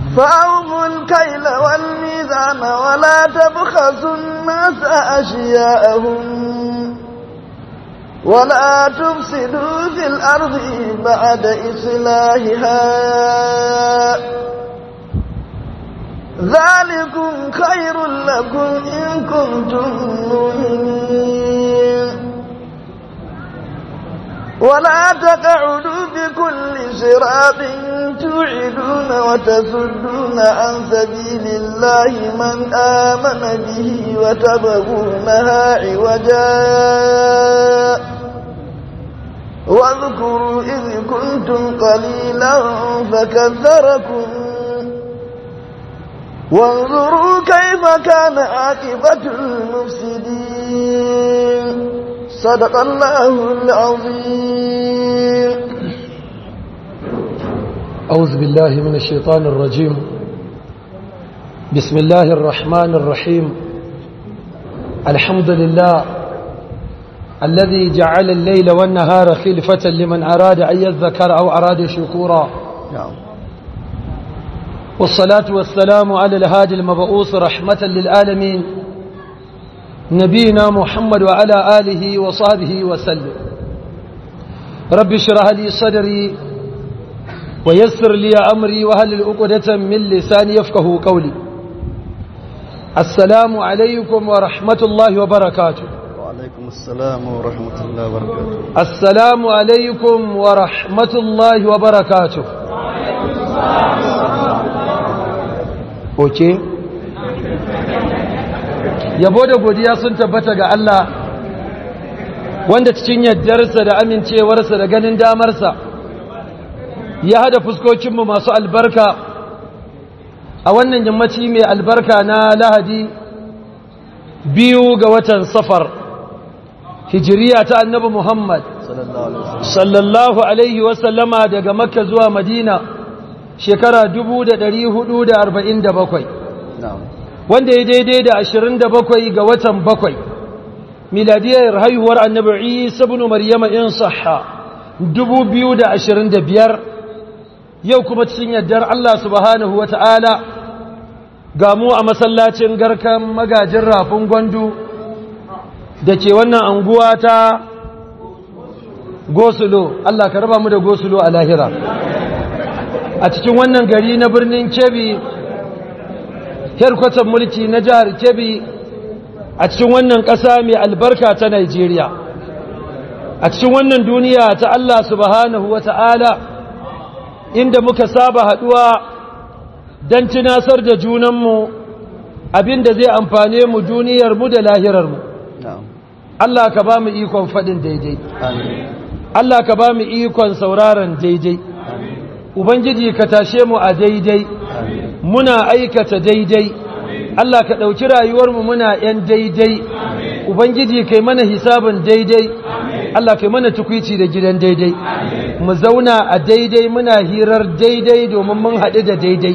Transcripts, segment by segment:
فأوفوا الكيل والميزان ولا تبخسوا الناس أشياءهم ولا تفسدوا في الأرض بعد إصلاحها ذلكم خير لكم إن كنتم مؤمنين ولا تقعدوا بكل صراط توعدون وتصدون عن سبيل الله من آمن به وتبغونها عوجا واذكروا إذ كنتم قليلا فكثركم وانظروا كيف كان عاقبة المفسدين صدق الله العظيم أعوذ بالله من الشيطان الرجيم بسم الله الرحمن الرحيم الحمد لله الذي جعل الليل والنهار خلفة لمن أراد أن يذكر أو أراد شكورا نعم والصلاة والسلام على الهادي المبعوث رحمة للعالمين نبينا محمد وعلى آله وصحبه وسلم رب اشرح لي صدري ويسر لي أمري وهل الأقدة من لساني يفقه قولي السلام عليكم ورحمة الله وبركاته وعليكم السلام ورحمة الله وبركاته السلام عليكم ورحمة الله وبركاته Oke? Yabo da godiya sun tabbata ga Allah wanda cikin yardarsa da amincewarsa da ganin damarsa ya hada fuskokinmu masu albarka a wannan yammaci mai albarka na lahadi biyu ga watan safar hijiriya ta annabi Muhammad sallallahu alaihi wasallama daga makka zuwa madina shekara 447 wanda ya daidai da 27 ga watan bakwai miladiyar haihuwar annabi isa ibn maryama in sahha 2025 yau kuma cikin yardar Allah subhanahu wata'ala ga mu a masallacin garkan magajin rafin gwandu da ke wannan anguwa ta gosulo Allah ka raba mu da gosulo a lahira a cikin wannan gari na birnin kebi herkwatan mulki na jihar kebi a cikin wannan ƙasa mai albarka ta Najeriya a cikin wannan duniya ta Allah subhanahu wa ta'ala inda muka saba haɗuwa don tunasar da junanmu abinda zai amfane mu duniyarmu da lahirarmu Allah ka ba mu ikon faɗin daidai Allah ka ba mu ikon sauraron daidai Ubangiji ka tashe mu a daidai muna aikata daidai Allah ka ɗauki rayuwarmu muna ‘yan daidai Ubangiji kai mana hisabin daidai Allah kai mana tukwici da gidan daidai mu zauna a daidai muna hirar daidai domin mun haɗu da daidai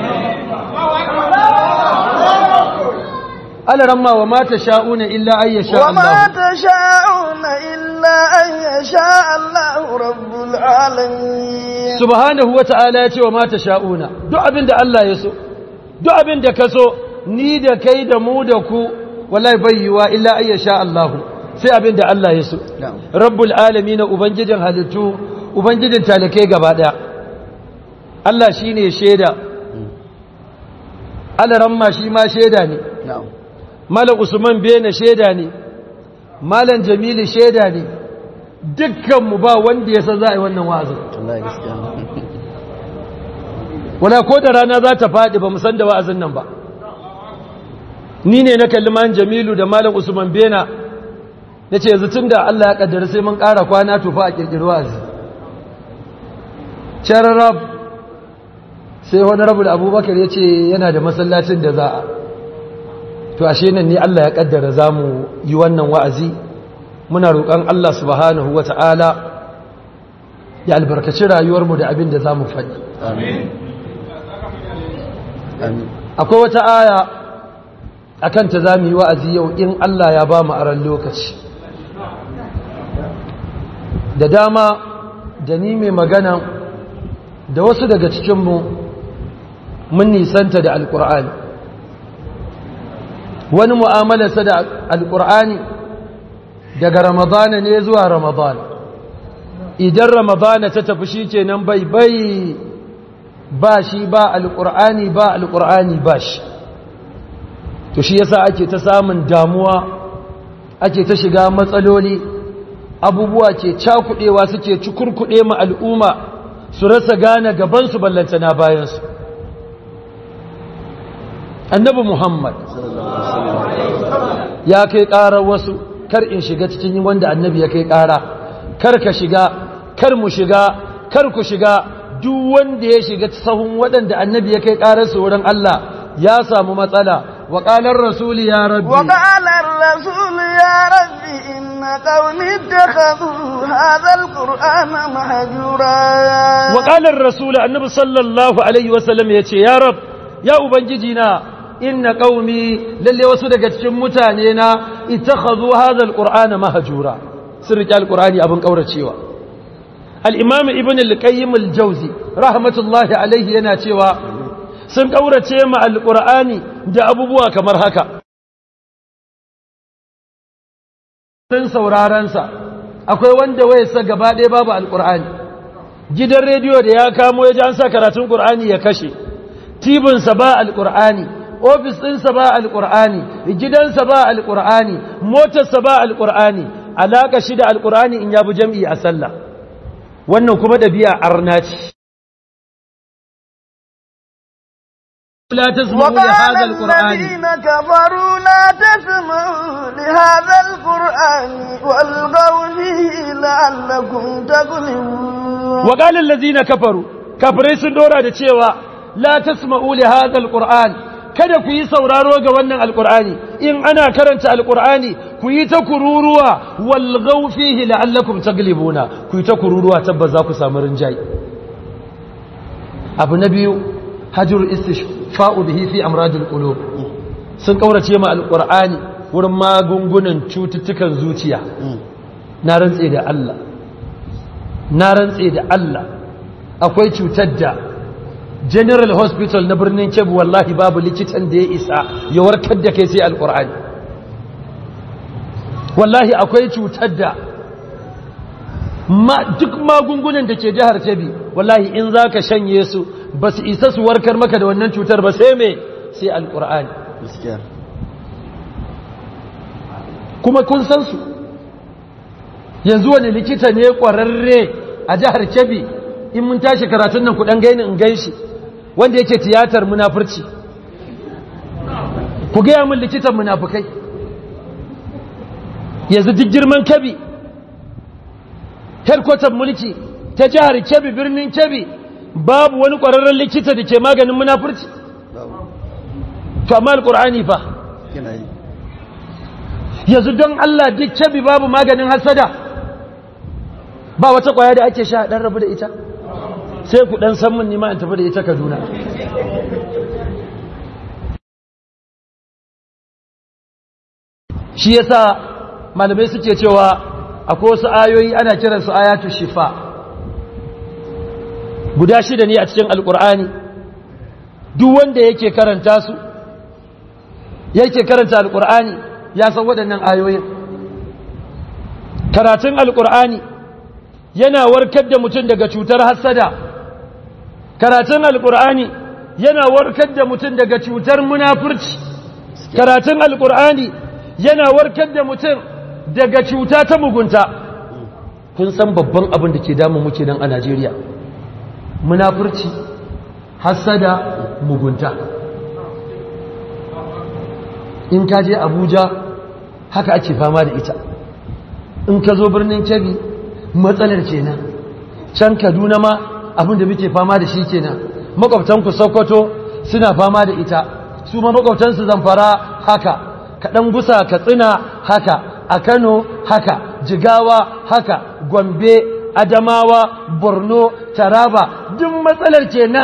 alaramma wa mata sha'una illa an yasha Allah wa mata sha'una illa an yasha Allah rabbul alamin subhanahu wa ta'ala ya ce wa mata sha'una duk abin da Allah ya so duk abin da ka so ni da kai da mu da ku wallahi bayyuwa illa an yasha Allah sai abin da Allah ya so rabbul alamin ubangijin halittu ubangijin talakai gaba daya Allah shine shaida alaramma shi ma shaida ne Malam Usman Bene shaida ne, Malam Jamilu shaida ne, dukkanmu ba wanda ya san za a yi wannan wa'azin. Wala ko da rana za ta faɗi ba san da wa'azin nan ba. Ni ne na kalli Malam Jamilu da Malam Usman Bena, na ce yanzu tun da Allah ya ƙaddara sai mun ƙara kwana tufa a ƙirƙiri wa'azi. Shararrab sai wani rabu da abubakar ya ce yana da masallacin da za a. to ashe nan ne Allah ya kaddara zamu yi wannan wa'azi muna roƙon Allah subhanahu wata'ala ya albarkaci rayuwarmu da abin da zamu faɗi amin akwai wata aya akan ta zamu yi wa'azi yau in Allah ya ba mu aran lokaci da dama da ni mai magana da wasu daga cikinmu mun nisanta da alkur'ani wani mu'amalarsa da alkur'ani daga ramadana ne zuwa ramadana idan ramadana ta tafi shi ke nan bai bai ba shi ba alkur'ani ba alkur'ani ba shi to shi yasa ake ta samun damuwa ake ta shiga matsaloli abubuwa ke cakudewa suke cikurkude ma al'umma su rasa gane gabansu ballantana bayansu annabi muhammad ya kai ƙarar wasu kar in shiga cikin wanda annabi ya kai ƙara kar ka shiga kar mu shiga kar ku shiga duk wanda ya shiga sahun waɗanda annabi ya kai ƙararsu wurin Allah ya samu matsala wa ƙalar rasuli ya rabbi wa ƙalar rasuli ya rabbi inna qawmi ittakhadhu hadha alqur'ana mahjura wa ƙalar rasuli annabi sallallahu alaihi wasallam yace ya rab ya ubangiji na inna qaumi lalle wasu daga cikin mutane na ittakhadhu hadha alqur'ana mahjura sun riƙe alqur'ani abin kauracewa al-imam ibn al-qayyim al-jawzi rahmatullahi alaihi yana cewa sun kaurace ma alqur'ani da abubuwa kamar haka sun sauraron sa akwai wanda wayarsa gaba ɗaya babu alqur'ani gidan rediyo da ya kamo ya ji an sa karatun qur'ani ya kashe tibinsa ba alqur'ani ofis ɗinsa ba alƙur'ani gidansa ba alƙur'ani motarsa ba alƙur'ani alaƙa shi da alƙur'ani in ya bi jam'i a sallah wannan kuma ɗabi'a arna ce لا تسمعوا لهذا القرآن الذين كفروا لا تسمعوا لهذا القرآن والغوا فيه لعلكم تغلبون وقال الذين كفروا كفروا سندورا da cewa la tasma'u li hadha alquran kada ku yi sauraro ga wannan alkur'ani in ana karanta alkur'ani ku yi ta kururuwa walgau fihi la'allakum taglibuna ku yi ta kururuwa tabbas za ku samu rinjayi abu na biyu hajjur istishfa'u bihi fi amradil qulub sun kaurace ma alkur'ani wurin magungunan cututtukan zuciya na rantse da Allah na rantse da Allah akwai cutar da general hospital na birnin kebbi wallahi babu likitan da ya isa ya warkar da kai sai alkur'ani wallahi akwai cutar da duk magungunan da ke jihar kebbi wallahi in za ka shanye su ba su isa su warkar maka da wannan cutar ba sai mai sai alkur'ani kuma kun san su yanzu wani likita ne kwararre a jihar kebbi in mun tashi karatun nan kudan gaini in gan shi wanda yake tiyatar munafurci ku gaya min likitan munafukai yanzu duk girman kabi herkotar mulki ta jihar kebi birnin kebi babu wani ƙwararren likita da ke maganin munafurci to amma alƙur'ani fa yanzu don Allah duk kebi babu maganin hasada ba wata ƙwaya da ake sha ɗan rabu da ita sai ku ɗan san mun nima in tafi da ita kaduna shi yasa malamai suke cewa akwai wasu ayoyi ana kiransu ayatu shifa guda shida ne a cikin alkur'ani duk wanda yake karanta su yake karanta alkur'ani ya san waɗannan ayoyin karatun alkur'ani yana warkar da mutum daga cutar hassada karatun alkur'ani yana warkar da mutum daga cutar munafurci karatun alkur'ani yana warkar da mutum daga cuta ta mugunta kun san babban abin da ke damun muke nan a najeriya munafurci hassada mugunta in ka je abuja haka ake fama da ita in ka zo birnin kebbi matsalar kenan can kaduna ma abin da muke fama da shi kenan makwabtanku sokoto suna fama da ita su ma makwabtansu zamfara haka kaɗan gusa katsina haka a kano haka jigawa haka gombe adamawa borno taraba duk matsalar kenan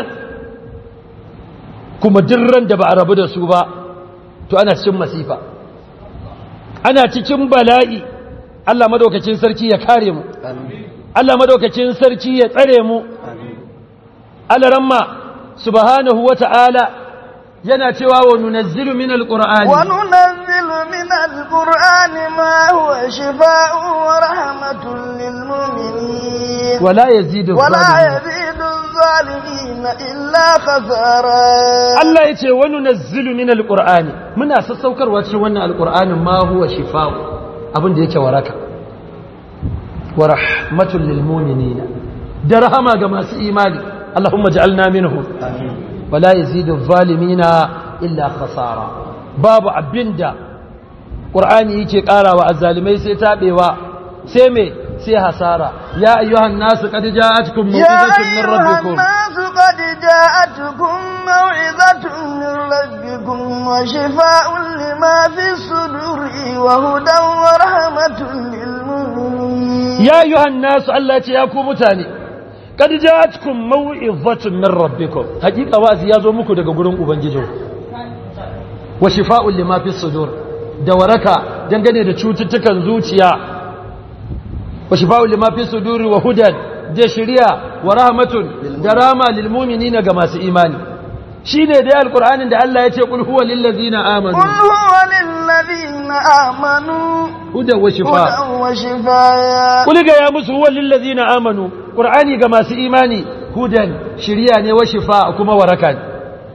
kuma ran da ba a rabu da su ba to ana cikin masifa ana cikin bala'i Allah madaukakin sarki ya kare mu Allah madaukakin sarki ya tsare mu Allah ramma subhanahu wa ta'ala yana cewa wa nunazzilu min alqur'ani wa nunazzilu min alqur'ani ma huwa shifaa'un wa rahmatun lil mu'minin wa la yazidu wa la yazidu zalimin illa khasara Allah yace wa nunazzilu min alqur'ani muna sassaukarwa cikin wannan alqur'anin ma huwa shifaa'un abin da yake waraka wa rahmatun lil mu'minin da rahama ga masu imani Allahumma ja'alna minhu wala yazidu zalimina illa khasara babu abinda qur'ani yake karawa azzalimai sai tabewa sai me sai hasara ya ayyuhan nasu qad ja'atkum maw'izatun min rabbikum ya nasu qad ja'atkum maw'izatun min rabbikum wa shifaa'un lima fi suduri wa hudan wa rahmatun lil mu'minin ya ayyuhan nasu Allah ce ya ku mutane kad ja'atkum maw'izatun min rabbikum hakika wazi yazo muku daga gurin ubangijinku wa shifa'un lima fi sudur da waraka dangane da cututtukan zuciya wa shifa'un lima fi suduri wa hudan da shari'a wa rahmatun da rama lil mu'minina ga masu imani shine dai alqur'anin da Allah ya ce qul huwa lil ladzina amanu qul huwa lil ladzina amanu hudan wa shifa hudan wa shifaa qul ga ya musu huwa lil ladzina amanu qur'ani ga masu imani hudan shari'a ne wa shifa kuma waraka ne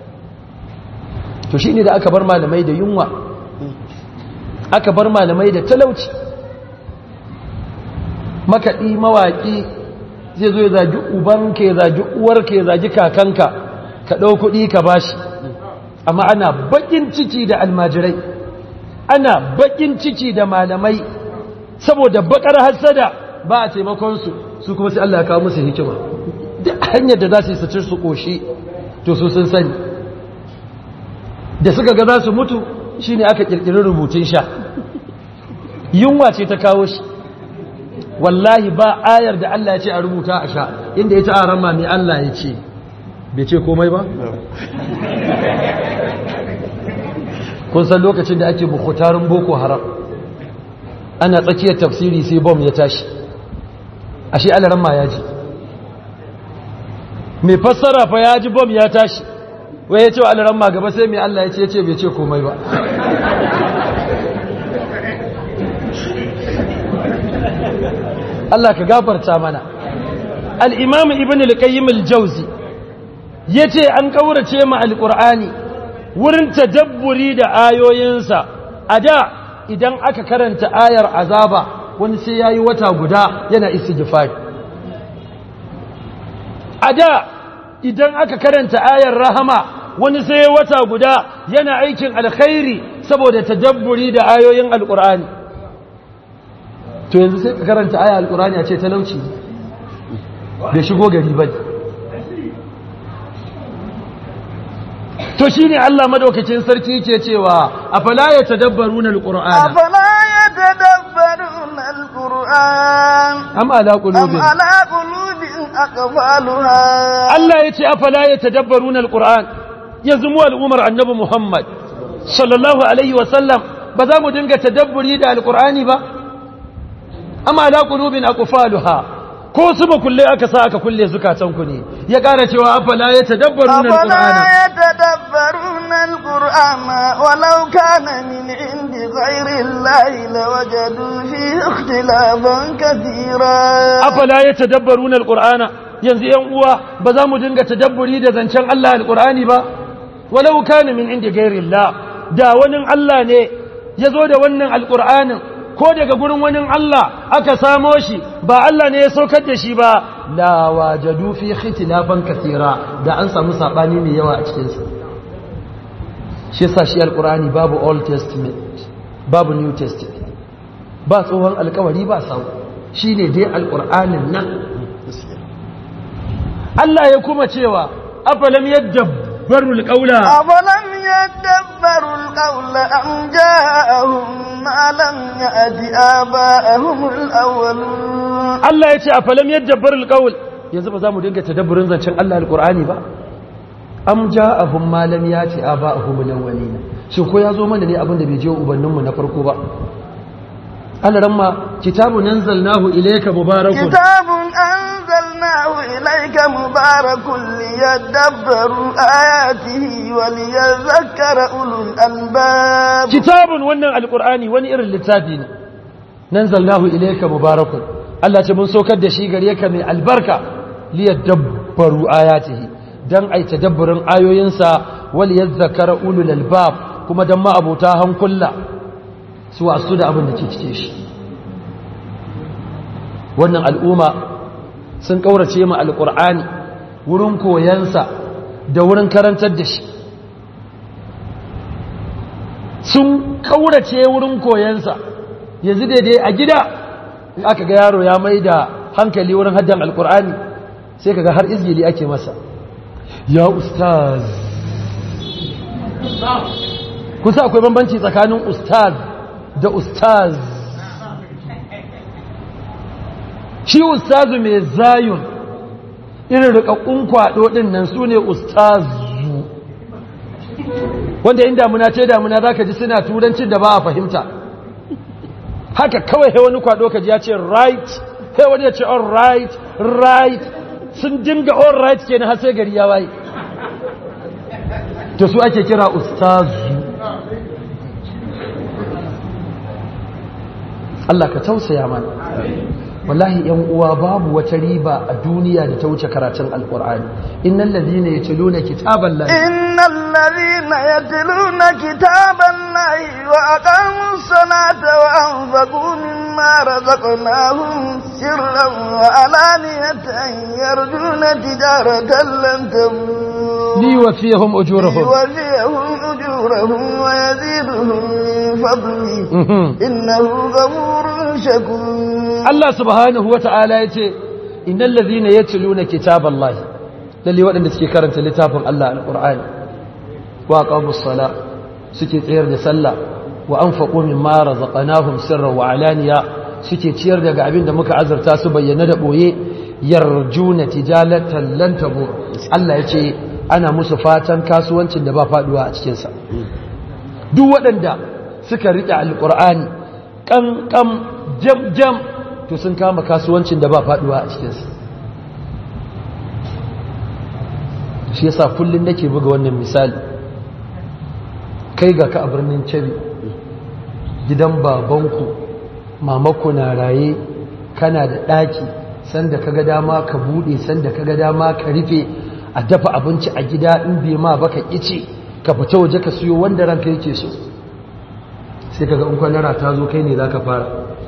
to shine da aka bar malamai da yunwa aka bar malamai da talauci makaɗi mawaƙi zai zo ya zagi ubanka ya zagi uwarka ya zagi kakanka ka ɗau kuɗi ka bashi amma ana baƙin ciki da almajirai ana baƙin ciki da malamai saboda baƙar hassada ba a taimakonsu su kuma sai Allah ya kawo musu hikima duk hanyar da za su yi su ci su ƙoshi to su sun sani da suka ga za su mutu shine aka ƙirƙiri rubutun sha yunwa ce ta kawo shi wallahi ba ayar da Allah ya ce a rubuta a sha inda ya ci a rama mai Allah ya ce bai ce komai ba? kun san lokacin da ake bukutarin boko haram ana tsakiyar tafsiri sai bom ya tashi ashe alaramma ya ji mai fassara fa ya ji bom ya tashi wai ya ce wa alaramma gaba sai mai Allah ya ce ya ce bai ce komai ba Allah ka gafarta mana al'imam ibn al-qayyim al-jauzi ya ce an ƙaurace ma al-ƙur'ani wurin tadabburi da ayoyinsa a da idan aka karanta ayar azaba wani sai ya yi wata guda yana istighfari a da idan aka karanta ayar rahama wani sai ya wata guda yana aikin alkhairi saboda tadabburi da ayoyin al-ƙur'ani to yanzu sai ka karanta aya alkurani a ce talauci bai shigo gari ba to shi ne Allah madaukacin sarki ke cewa a fala ya tadabbaru na alkur'ana a fala ya tadabbaru na alkur'an am ala qulubin am ala qulubin aqfaluha Allah ya ce a fala ya tadabbaru na alkur'an yanzu mu al'umar annabi Muhammad sallallahu alaihi wa sallam ba za mu dinga tadabburi da alkur'ani ba amma ala qulubin aqfaluha ko su ba kulle aka sa aka kulle zukatanku ne ya ƙara cewa afala ya tadabbaruna alqur'ana afala ya tadabbaruna alqur'ana walau kana min indi ghairi llahi lawajadu fihi ikhtilafan kathira afala ya tadabbaruna alqur'ana yanzu yan uwa ba za mu dinga tadabburi da zancen Allah alqur'ani ba walau kana min indi ghairi llah da wani Allah ne ya zo da wannan alqur'anin ko daga gurin wani Allah aka samo shi ba Allah ne ya saukar da shi ba la wajadu fi ikhtilafan kathira da an samu sabani mai yawa a cikin sa shi yasa shi alqur'ani babu old testament babu new testament ba tsohon alkawari ba sau shine dai alqur'anin nan Allah ya kuma cewa afalam yadabbaru alqawla afalam yadabbaru alqawla am ja'ahum ma lam ya'ti aba'ahum alawwalun Allah ya ce afalam yadabbaru alqawl yanzu ba za mu dinga tadabburin zancen Allah alqur'ani ba am ja'ahum ma lam ya'ti aba'ahum alawwalin shin ko ya zo mana ne abin da bai je ubanninmu na farko ba alaramma kitabun anzalnahu ilayka mubarakun kitabun anzalnahu ilayka mubarakun liyadabbaru ayatihi wa liyadhakkara ulul albab kitabun wannan alqur'ani wani irin littafi ne nanzalnahu ilayka mubarakun Allah ce mun saukar da shi gare ka mai albarka liyadabbaru ayatihi dan ai tadabburin ayoyinsa wal yadhakkara ulul albab kuma dan ma abota hankula su wasu da abin da ke cike shi wannan al'umma sun kaurace mu alqur'ani wurin koyansa da wurin karantar da shi sun kaurace wurin koyansa yanzu daidai a gida aka ga yaro ya mai da hankali wurin haddan alqur'ani sai kaga har izgili ake masa ya ustaz kusa akwai bambanci tsakanin ustaz da ustaz shi ustazu mai zayun irin rikakkun kwado din nan su ne ustazu wanda in damuna ce damuna za ka ji suna turancin da ba a fahimta haka kawai wani kwado ka ji ya ce right sai wani ya ce all right right sun dinga all right ke na har sai gari ya waye to su ake kira ustazu Allah ka tausaya mana wallahi yan uwa babu wata riba a duniya da ta wuce karatun alqur'ani innal ladhina yatluna kitaballahi innal ladhina yatluna kitaballahi wa aqamus salata wa anfaqu mimma razaqnahum sirran wa alaniyatan yarjuna tijaratan lan tabur liwafiyahum ujurahum liwafiyahum ujurahum wa yaziduhum min fadlihi innahu ghafurun shakur Allah subhanahu wa ta'ala ya ce, Innan lazina ya cilu na kitaban Allah, lalle waɗanda suke karanta littafin Allah al'ur'ani, wa ƙamus sala suke tsayar da sallah, wa an faƙo min mara zaƙanahun sirra wa alaniya suke ciyar daga abin da muka azarta su bayyana da ɓoye, yarjuna tijalatan lantabo. Allah ya ce, ana musu fatan kasuwancin da ba faɗuwa a cikinsa. Duk waɗanda suka riƙe al'ur'ani, ƙanƙam jam-jam to sun kama kasuwancin da ba faduwa a cikinsu shi yasa kullum nake buga wannan misali kai ga ka a birnin cari gidan babanku mamaku na raye kana da ɗaki sanda ka ga dama ka buɗe sanda ka ga dama ka rufe a dafa abinci a gida in bai ma baka ice ka fita waje ka siyo wanda ranka yake so sai ka ga in kwanara ta zo kai ne za ka fara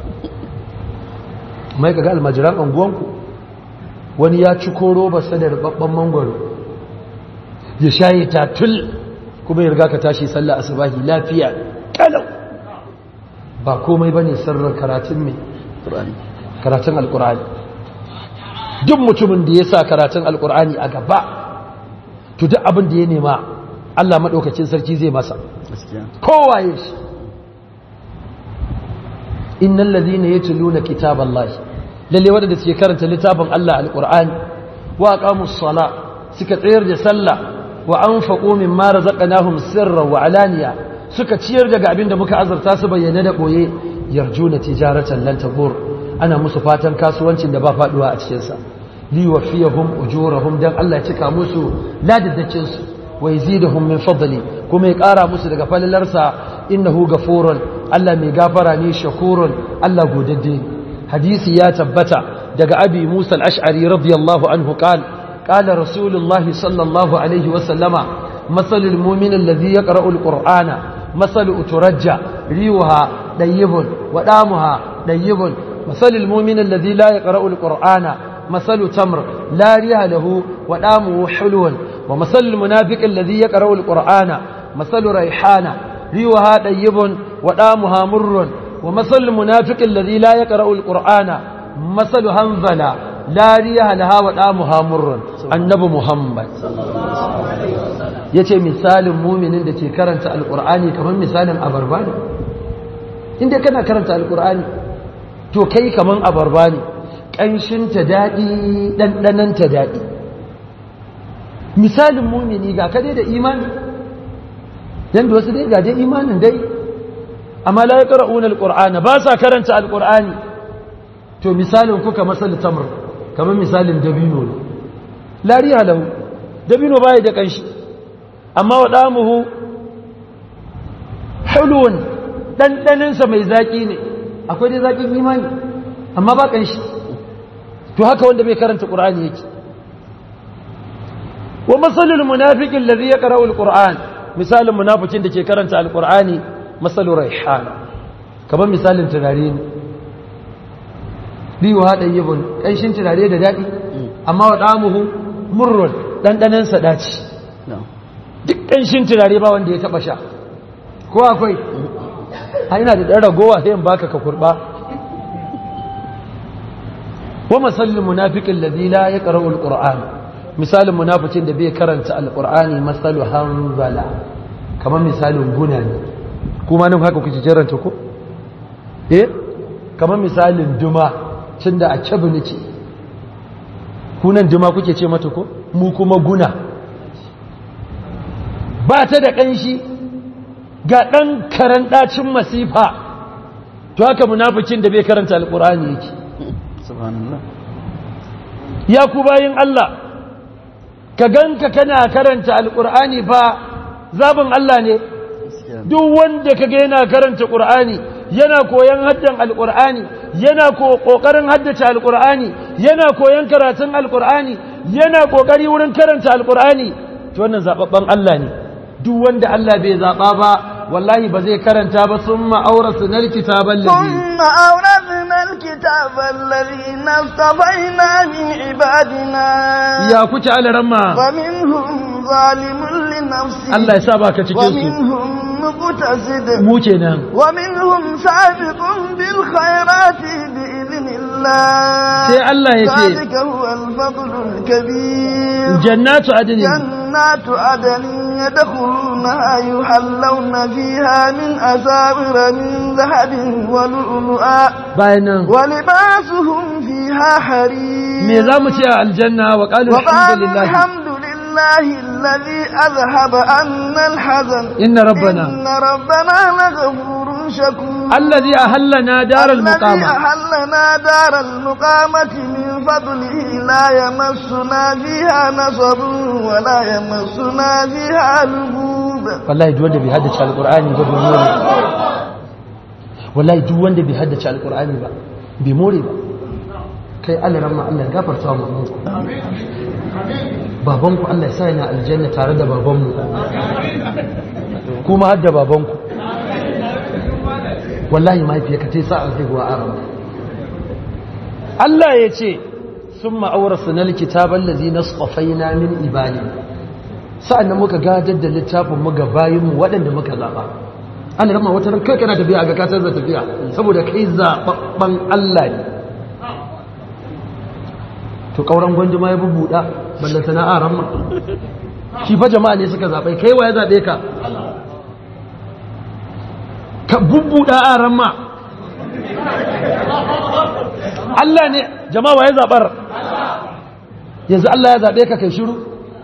mai kaga almajiran anguwanku wani ya ci koro ba da rubabban mangwaro ya shayi tatul kuma ya riga ka tashi sallah asubahi lafiya kalau ba komai bane sirrin karatun mai karatun alkur'ani duk mutumin da ya sa karatun alkur'ani a gaba to duk abin da ya nema Allah maɗaukacin sarki zai masa kowaye shi innal ladhina yatluna kitaballahi lalle wanda suke karanta littafin Allah alqur'ani wa aqamus sala suka tsayar da sallah wa anfaqu mimma razaqnahum sirran wa alaniya suka ciyar daga abin da muka azarta su bayyana da boye yarjuna tijaratan lan tabur ana musu fatan kasuwancin da ba faduwa a cikin sa li wafiyahum ujurahum dan Allah ya cika musu ladadaccin su wa yaziduhum min fadli kuma ya kara musu daga falalarsa innahu ghafurun Allah mai gafara ne shakurun Allah godadde hadisi ya tabbata daga abi Musa al-Ash'ari radiyallahu anhu qal qala rasulullahi sallallahu alaihi wa sallama masalul mu'min alladhi yaqra'u al-qur'ana masalu uturajja riwaha dayyibun wa damuha dayyibun masalul mu'min alladhi la yaqra'u al-qur'ana masalu tamr la riha lahu wa damuhu hulwun wa masalul munafiq alladhi yaqra'u al-qur'ana masalu rayhana ريوها طيب ودامها مر ومثل المنافق الذي لا يقرأ القرآن مثل هنزلة لا ريها لها ودامها مر النبي محمد yace misalin muminin da ke karanta alkur'ani kamar misalin abarba ne inda kana karanta alkur'ani to kai kamar abarba ne ƙanshinta daɗi ɗanɗananta daɗi misalin mumini ga kade da imani yadda wasu dai gaje imanin dai amma la yaqra'una alqur'ana ba sa karanta alqur'ani to misalin kuka masal tamr kamar misalin dabino ne la riha lahu dabino bai da kanshi amma wadamuhu hulun dandanin sa mai zaki ne akwai dai zakin imani amma ba kanshi to haka wanda bai karanta qur'ani yake wa masalul munafiqin alladhi yaqra'u alqur'an misalin munafikin da ke karanta alqur'ani masalur raihan kamar misalin turare ne riwa hadan yibun kanshin turare da dadi amma wa damuhu murrun dandanan sa daci duk kanshin turare ba wanda ya taba sha ko akwai a ina da dan ragowa sai in baka ka kurba wa masallin munafiqin ladhi la yaqra'u alquran misalin munafikin da bai karanta alqur'ani masalu hanzala kamar misalin guna ne kuma nan haka kuke jaranta ko eh kamar misalin duma tunda a cabu nake kunan duma kuke ce mata ko mu kuma guna ba ta da kanshi ga dan karan dacin masifa to haka munafikin da bai karanta alqur'ani yake subhanallah ya ku bayin Allah ka ganka kana karanta alkur'ani fa zabin Allah ne duk wanda kaga yana karanta qur'ani yana koyan haddan alkur'ani yana kokarin haddace alkur'ani yana koyan karatun alkur'ani yana kokari wurin karanta alkur'ani to wannan zababban Allah ne duk wanda Allah bai zaba ba wallahi ba zai karanta ba summa awrasna alkitaba alladhi ثم أورثنا الكتاب الذين اصطفينا من عبادنا ya kuke alaramma ومنهم ظالم لنفسه Allah ya sa baka cikin su ومنهم مقتصد mu kenan ومنهم سابق بالخيرات بإذن الله sai Allah ya ce ذلك هو الفضل الكبير jannatu adnin جنات عدن يدخلونها يحلون فيها من أساور من ذهب ولؤلؤا bayan nan ولباسهم فيها حرير me za mu ce a aljanna wa qalu وقالوا alhamdulillah الحمد لله الذي أذهب عنا الحزن inna rabbana إن ربنا لغفور شكور alladhi ahallana daral الذي muqama أحلنا دار المقامة من فضله لا يمسنا فيها نصب ولا يمسنا فيها لغوب wallahi duk wanda bai haddace alqur'ani ba bai more wallahi duk wanda bai haddace alqur'ani ba bai more ba kai Allah ramma Allah ya gafarta mu mu babanku Allah ya sa yana aljanna tare da babanmu kuma hadda babanku wallahi mahaifiyarka ta yi sa alhaihuwa a ramu Allah ya ce sun ma'aurarsa na likitaban lazi na tsofaina min ibali sa'an da muka gadar da littafin muga bayinmu waɗanda muka zaɓa an rama wata ran kai kana tafiya a ga katar da tafiya saboda kai zaɓaɓɓen Allah ne to ƙauran gwanji ma ya bubbuɗa ballanta na a ramma shi fa jama'a ne suka zaɓe kai wa ya zaɓe ka ka bubbuɗa a ramma Allah ne jama'a wa ya zaɓar yanzu Allah ya zaɓe ka kai shiru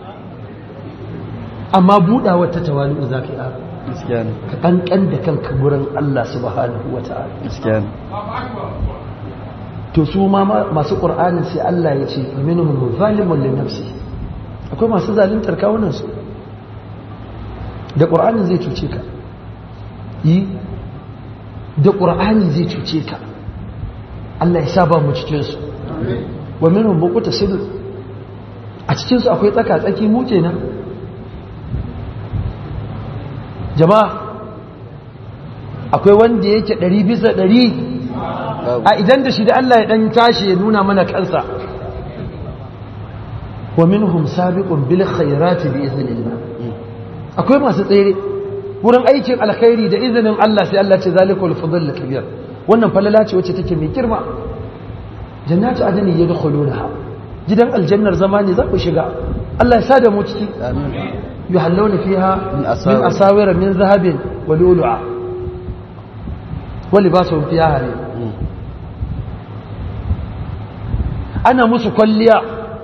amma buɗawa ta tawali'u za ka yi ara gaskiya ne ka ƙanƙan da kanka gurin Allah subhanahu wa ta'ala gaskiya ne to su ma masu ƙur'anin sai Allah ya ce minhum zalimun li nafsi akwai masu zaluntar kawunan su da ƙur'anin zai cuce ka yi da ƙur'ani zai cuce ka Allah ya sa ba mu cikin su wa minhum muqtasid a cikin su akwai tsaka tsaki mu kenan jama'a akwai wanda yake ɗari bisa ɗari a idan da shi da Allah ya ɗan tashi ya nuna mana kansa wa minhum sabiqun bil khairati bi iznillah akwai masu tsere wurin aikin alkhairi da izinin Allah sai Allah ce zalikul fadl kabir wannan falala ce wacce take mai girma jannatu adani yadkhulunaha gidan aljannar zamani za ku shiga Allah ya sa da mu ciki amin yuhallawna fiha Min min asawir. asawira min zahabin wa lu'lu'a wa libasuhum fiha harir ana musu kwalliya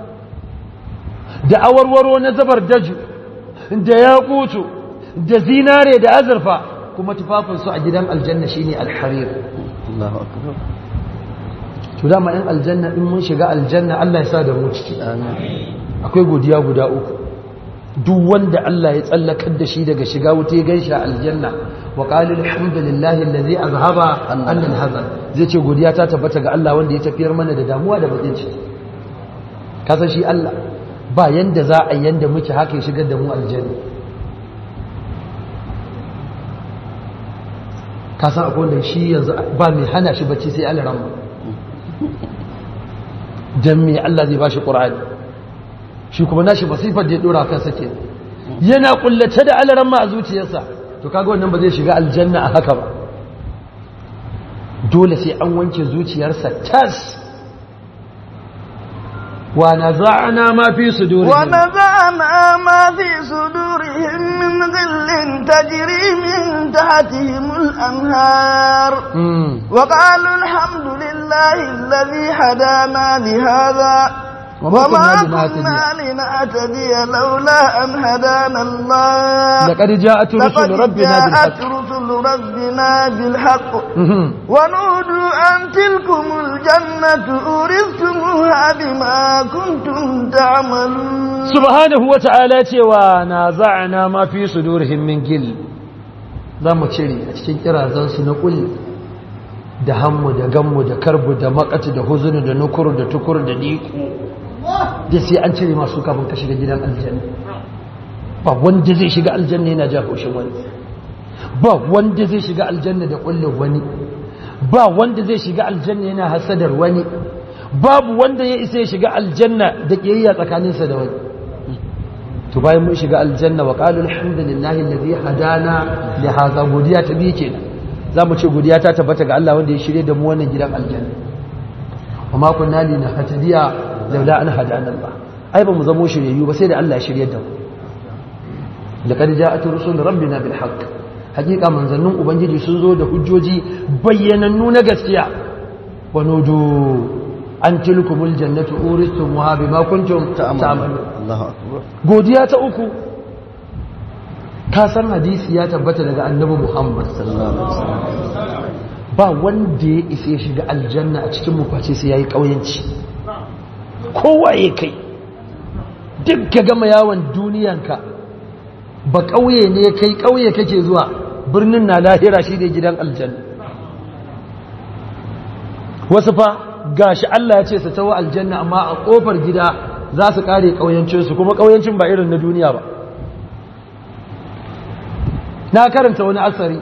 da awarwaro na zabar daju da yakutu da zinare da azurfa kuma tufafinsu a gidan aljanna shine alharir Allahu akbar to dama in aljanna in mun shiga aljanna Allah ya sa da mu ciki akwai godiya guda uku duk wanda Allah ya tsallakar da shi daga shiga wuta ya ganshi a aljanna wa qala alhamdulillahi allazi azhaba anna alhazan zai ce godiya ta tabbata ga Allah wanda ya tafiyar mana da damuwa da bakin ciki kasan shi Allah ba yanda za a yanda muke haka ya shigar da mu aljanna kasan akwai wanda shi yanzu ba mai hana shi bacci sai Allah rahma dan me Allah zai bashi Qur'ani shi kuma nashi masifar da ya dora kansa ke yana kullace da alaran ma a zuciyarsa to kaga wannan ba zai shiga aljanna a haka ba dole sai an wanke zuciyarsa tas wa naza'na ma fi sudurihim ونزعنا ما في صدورهم من غل تجري من تحتهم الأنهار Mm. وقالوا الحمد لله الذي هدانا لهذا وما وما كنا كنا لنهتدي لولا أن هدانا الله لقد جاءت رسل لقد ربنا جاءت بالحق رسل ربنا بالحق Mhm. ونودوا أن تلكم الجنة أورثتموها بما كنتم تعملون subhanahu wa ta'ala cewa na za'ana ma fi sudurihim min gil za mu cire a cikin kirazansu na kulli da hammu da gammu da karbu da makatu da huzunu da nukuru da tukuru da diku da sai an cire masu kafin ka shiga gidan aljanna ba wanda zai shiga aljanna yana ja haushin wani ba wanda zai shiga aljanna da kullin wani ba wanda zai shiga aljanna yana hasadar wani babu wanda ya isa ya shiga aljanna da kiyayya tsakaninsa da wani to bayan mun shiga aljanna wa qalu alhamdulillahi alladhi hadana li hadha godiya ta bi kenan zamu ce godiya ta tabbata ga Allah wanda ya shirye da mu wannan gidan aljanna wa ma kunna linahtadiya laula an hadana Allah ai ba mu zamo shiryayyu ba sai da Allah ya shirye da mu laqad ja'at rusul rabbina bil haqq hakika manzannin ubangiji sun zo da hujjoji bayyanannu na gaskiya wa nudu an tilkumul jannatu uristumuha bima kuntum ta'malun Allahu akbar godiya ta uku ka san hadisi ya tabbata daga annabi Muhammad sallallahu alaihi wasallam ba wanda ya isa ya shiga aljanna a cikin mufaci sai yayi kauyanci kowa ya kai duk ka gama yawon duniyanka ba kauye ne kai kauye kake zuwa birnin na lahira shi da gidan aljanna wasu fa gashi Allah ya ce su tawo aljanna amma a kofar gida za su kare kauyancinsu kuma kauyancin ba irin na duniya ba na karanta wani asari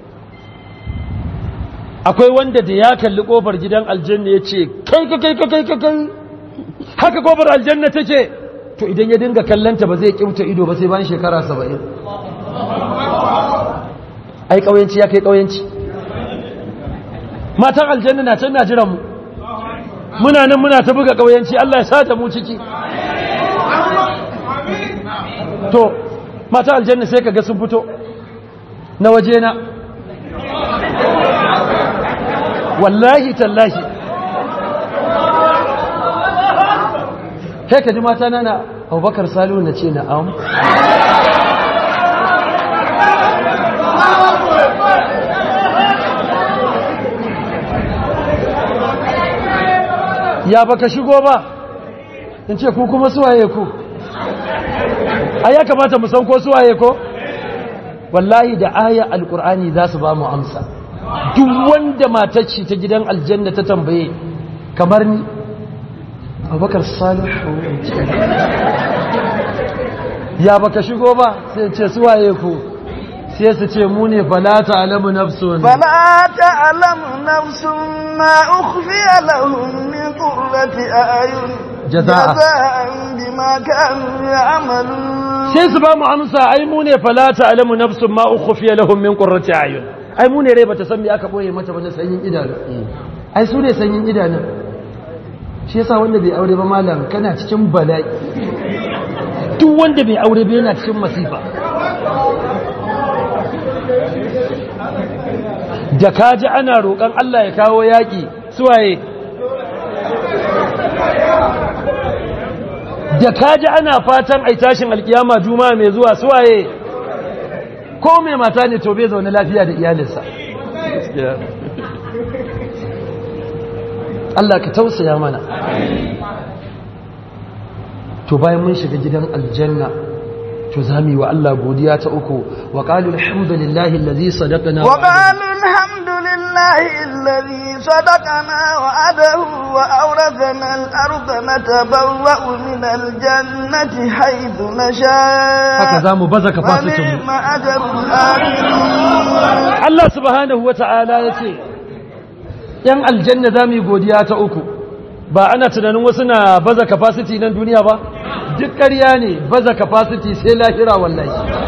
akwai wanda da ya kalli kofar gidan aljanna ya ce kai kai kai kai kai kai haka kofar aljanna take to idan ya dinga kallanta ba zai kimta ido ba sai bayan shekara saba'in ai ƙauyenci ya kai ƙauyenci matan aljanna na can na jiran mu muna nan muna ta buga ƙauyenci Allah ya sata mu ciki to matan aljanna sai kaga sun fito na waje na wallahi tallahi kai ka ji mata na na abubakar salihu na ce na'am ya baka shigo ba in ce ku kuma suwaye ku a ya kamata mu san ko suwaye ko wallahi da aya alkur'ani za su ba mu amsa duk wanda matacci ta gidan aljanna ta tambaye kamar ni abubakar salihu ya baka shigo ba sai ce suwaye ku sai su ce mu ne falata alamu nafsun فلا تعلم نفس ما أخفي لهم من قرة أعين جزاء. بما كانوا يعملون sai su ba mu amsa ai mu ne falata alamu nafsun ma ukhfiya lahum min qurrati ayun ai mu ne rai bata san me aka boye mata ba na sanyin idanu ai su ne sanyin idanu shi yasa wanda bai aure ba malam kana cikin bala'i duk wanda bai aure ba yana cikin masifa da kaji ana roƙon Allah ya kawo yaƙi suwaye da kaji ana fatan ai tashin alkiyama juma'a mai zuwa suwaye ko mai mata ne to bai zaune lafiya da iyalinsa Allah ka tausaya mana to bayan mun shiga gidan aljanna to za mu yi wa Allah godiya ta uku wa qalu alhamdulillahi allazi sadaqana وقالوا الحمد لله الذي صدقنا وعده وأورثنا الأرض نتبوأ من الجنة حيث نشاء haka za mu baza kafasitin mu ونعم أجر الآخرين Allah subhanahu wata'ala ya ce ‘yan aljanna za mu yi godiya ta uku ba ana tunanin wasu na baza capacity nan duniya ba duk ƙarya ne baza capacity sai lahira wallahi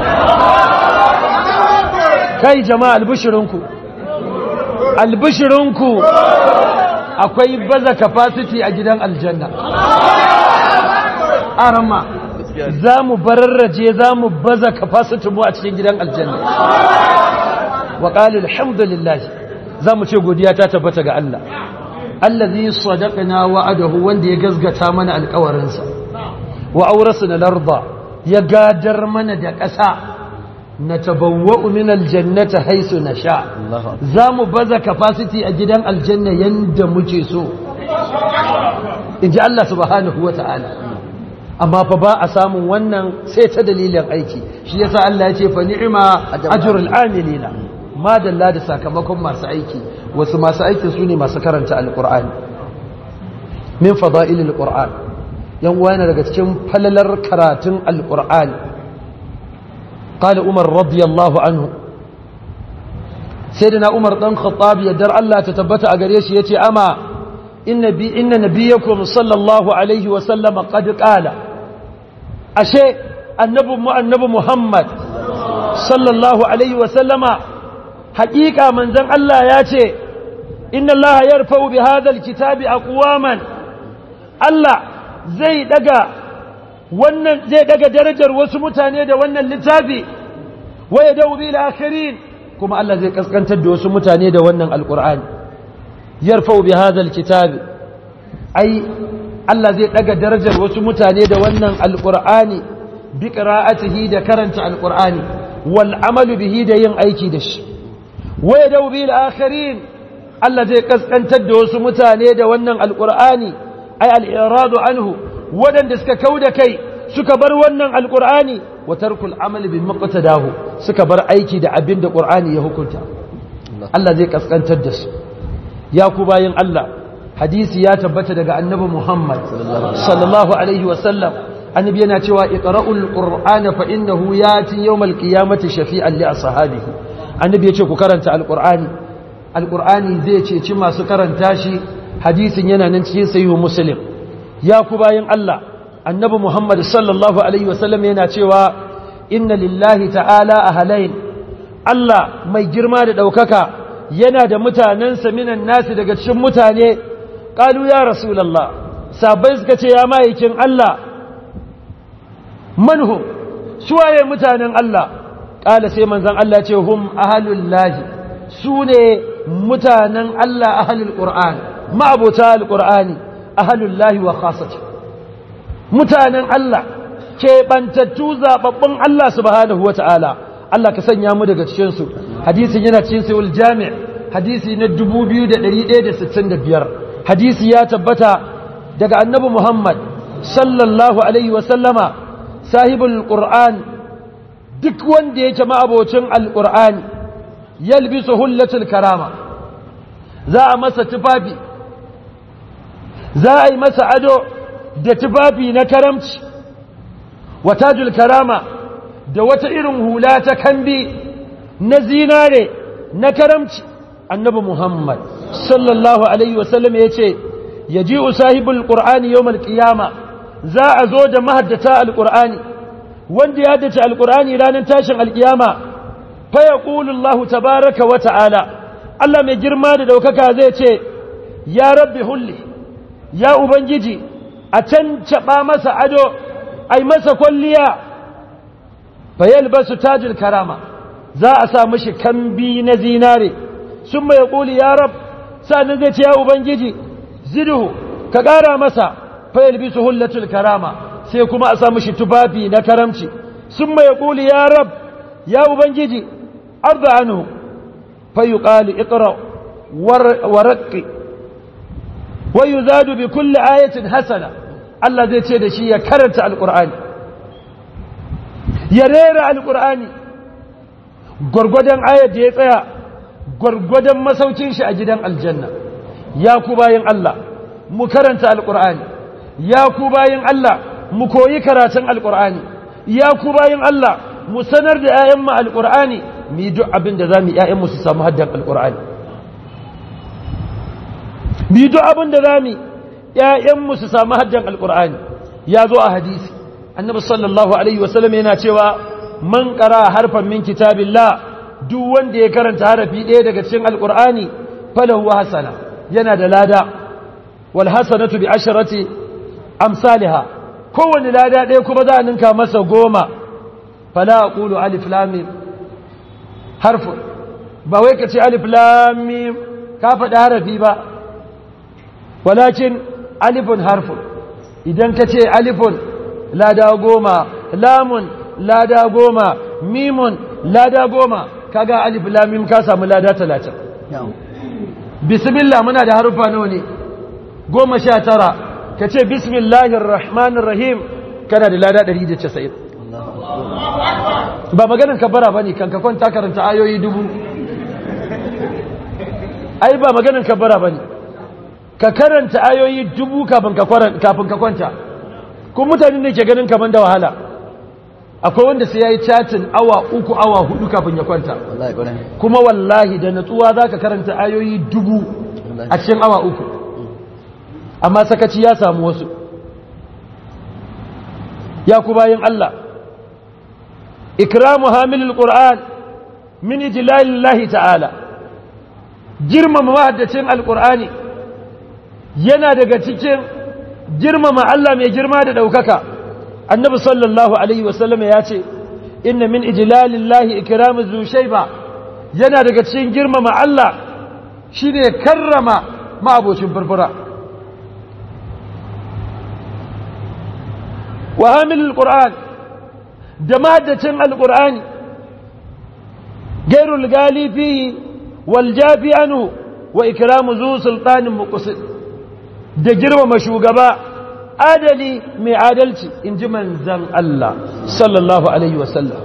kai jama'a albishirinku albishirinku akwai baza capacity a gidan aljanna arama za mu bararraje za mu baza capacity mu a cikin gidan aljanna wa ƙali alhamdulillah za mu ce godiya ta tabbata ga Allah allazi sadaqna wa'adahu wanda ya gazgata mana alƙawarinsa wa aurasna larda ya gadar mana da ƙasa natabawwa'u min aljannati haythu nasha za mu baza capacity a gidan aljanna yanda muke so inji Allah subhanahu wata'ala amma fa ba a samun wannan sai ta dalilin aiki shi yasa Allah ya ce fa ni'ma ajrul amilina madalla da sakamakon masu aiki wasu masu aikin su ne masu karanta alkur'ani min fada'ilil qur'an yan uwa yana daga cikin falalar karatun alkur'ani qala umar radiyallahu anhu sayyidina umar dan khattab yadda Allah ta tabbata a gare shi yace ama inna bi inna nabiyakum sallallahu alaihi wa sallama qad qala ashe annabi mu annabi muhammad sallallahu alaihi wa sallama haƙiƙa manzan Allah ya ce inna Allah ya rufa'u bi hadal kitabi aqwaman Allah zai daga wannan zai daga darajar wasu mutane da wannan littafi wa yadau bil akhirin kuma Allah zai kaskantar da wasu mutane da wannan alqur'ani yarfa'u bi hadal kitabi ai Allah zai daga darajar wasu mutane da wannan alqur'ani bi qira'atihi da karanta alqur'ani wal amalu bihi da yin aiki da shi waya da wubi al'akharin Allah zai kaskantar da wasu mutane da wannan alƙur'ani ai al'iradu anhu waɗanda suka kau da kai suka bar wannan alƙur'ani wa tarkul amali bin maqtadahu suka bar aiki da abin da ƙur'ani ya hukunta Allah zai kaskantar da su ya ku bayin Allah hadisi ya tabbata daga annabi Muhammad sallallahu alaihi wa sallam annabi yana cewa iqra'ul qur'ana fa innahu yati yawmal qiyamati shafi'an li ashabihi annabi ya ce ku karanta alƙur'ani alƙur'ani zai ceci masu karanta shi hadisin yana nan cikin sahihu muslim ya ku bayan Allah annabi Muhammad sallallahu alaihi wasallam yana cewa inna lillahi ta'ala ahalain Allah mai girma da ɗaukaka yana da mutanensa minan nasi daga cikin mutane ƙalu ya rasulallah sabai suka ce ya ma'aikin Allah manhum suwaye mutanen Allah ƙala sai manzan Allah ce hum ahalul lahi su ne mutanen Allah ahalul ƙur'an ma'abota al-ƙur'ani ahalul lahi wa khasati mutanen Allah keɓantattu zaɓaɓɓun Allah subhanahu wa ta'ala Allah ka sanya mu daga cikinsu hadisin yana cikin sayul jami' hadisi na 2165 hadisi ya tabbata daga annabi Muhammad sallallahu alaihi wa sallama sahibul qur'an duk wanda yake ma'abocin alqur'ani yalbisu hullatul karama za a masa tufafi za a yi masa ado da tufafi na karamci watajul karama da wata irin hula ta kambi na zinare na karamci annabi muhammad sallallahu alaihi wasallam ya ce ya ji usahibul ƙur'ani yau malƙiyama za a zo da mahaddata alƙur'ani wanda ya haddace alƙur'ani ranar tashin alƙiyama faya ƙulullahu tabaraka wa ta'ala Allah mai girma da ɗaukaka zai ce ya rabbi hulli ya ubangiji a can caɓa masa ado ai masa kwalliya fayal basu tajil karama za a sa mashi kambi na zinare sun mai ƙuli ya rab sa'annan zai ce ya ubangiji ziduhu ka ƙara masa fayal bisu hullatul karama sai kuma a sa mashi tufafi na karamci sun mai ƙuli ya rab ya ubangiji arda anhu fayuqalu iqra warqi wa yuzadu bi kulli ayatin hasana Allah zai ce da shi ya karanta alqur'ani ya rera alqur'ani gurgudan ayat da ya tsaya gurgudan masaukin shi a gidan aljanna ya ku bayin Allah mu karanta alqur'ani ya ku bayin Allah mu koyi karatun alqur'ani ya ku bayin Allah mu sanar da 'ya'yanmu alqur'ani mu yi duk abin da zamu 'ya'yanmu su samu haddan alqur'ani mu yi duk abin da zamu 'ya'yanmu su samu haddan alqur'ani ya zo a hadisi annabi sallallahu alaihi wasallam yana cewa man qara harfan min kitabillah duk wanda ya karanta harafi ɗaya daga cikin alqur'ani falahu hasana yana da lada wal hasanatu bi asharati amsalha kowanne lada ɗaya kuma za a ninka masa goma fala aqulu alif lam mim harfu ba wai ka ce alif lam mim ka faɗi harafi ba walakin alifun harfu idan ka ce alifun lada goma lamun lada goma mimun lada goma kaga alif lam mim ka samu lada talatin bismillah muna da harufa nawa ne goma sha tara ka ce bismillahir rahmanir rahim kana da lada 190 ba maganin kabara bane kan ka kwanta karanta ayoyi dubu ai ba maganin kabara bane ka karanta ayoyi dubu kafin ka kafin ka kwanta kuma mutane ne ke ganin kaman da wahala akwai wanda sai yayi chatin awa uku awa hudu kafin ya kwanta kuma wallahi da natsuwa zaka karanta ayoyi dubu a cikin awa uku amma sakaci ya samu wasu ya ku bayin Allah ikramu hamilul qur'an min ijlalillahi ta'ala girmama mahaddacin alqur'ani yana daga cikin girmama Allah mai girma da daukaka annabi sallallahu alaihi wasallam ya ce inna min ijlalillahi ikramu zu shayba yana daga cikin girmama Allah shine karrama ma'abocin furfura وهامل القرآن دمادة القرآن غير الغالي فيه والجافي عنه وإكرام ذو سلطان مقصد da girmama shugaba adali mai adalci in ji manzan Allah sallallahu Alaihi wasallam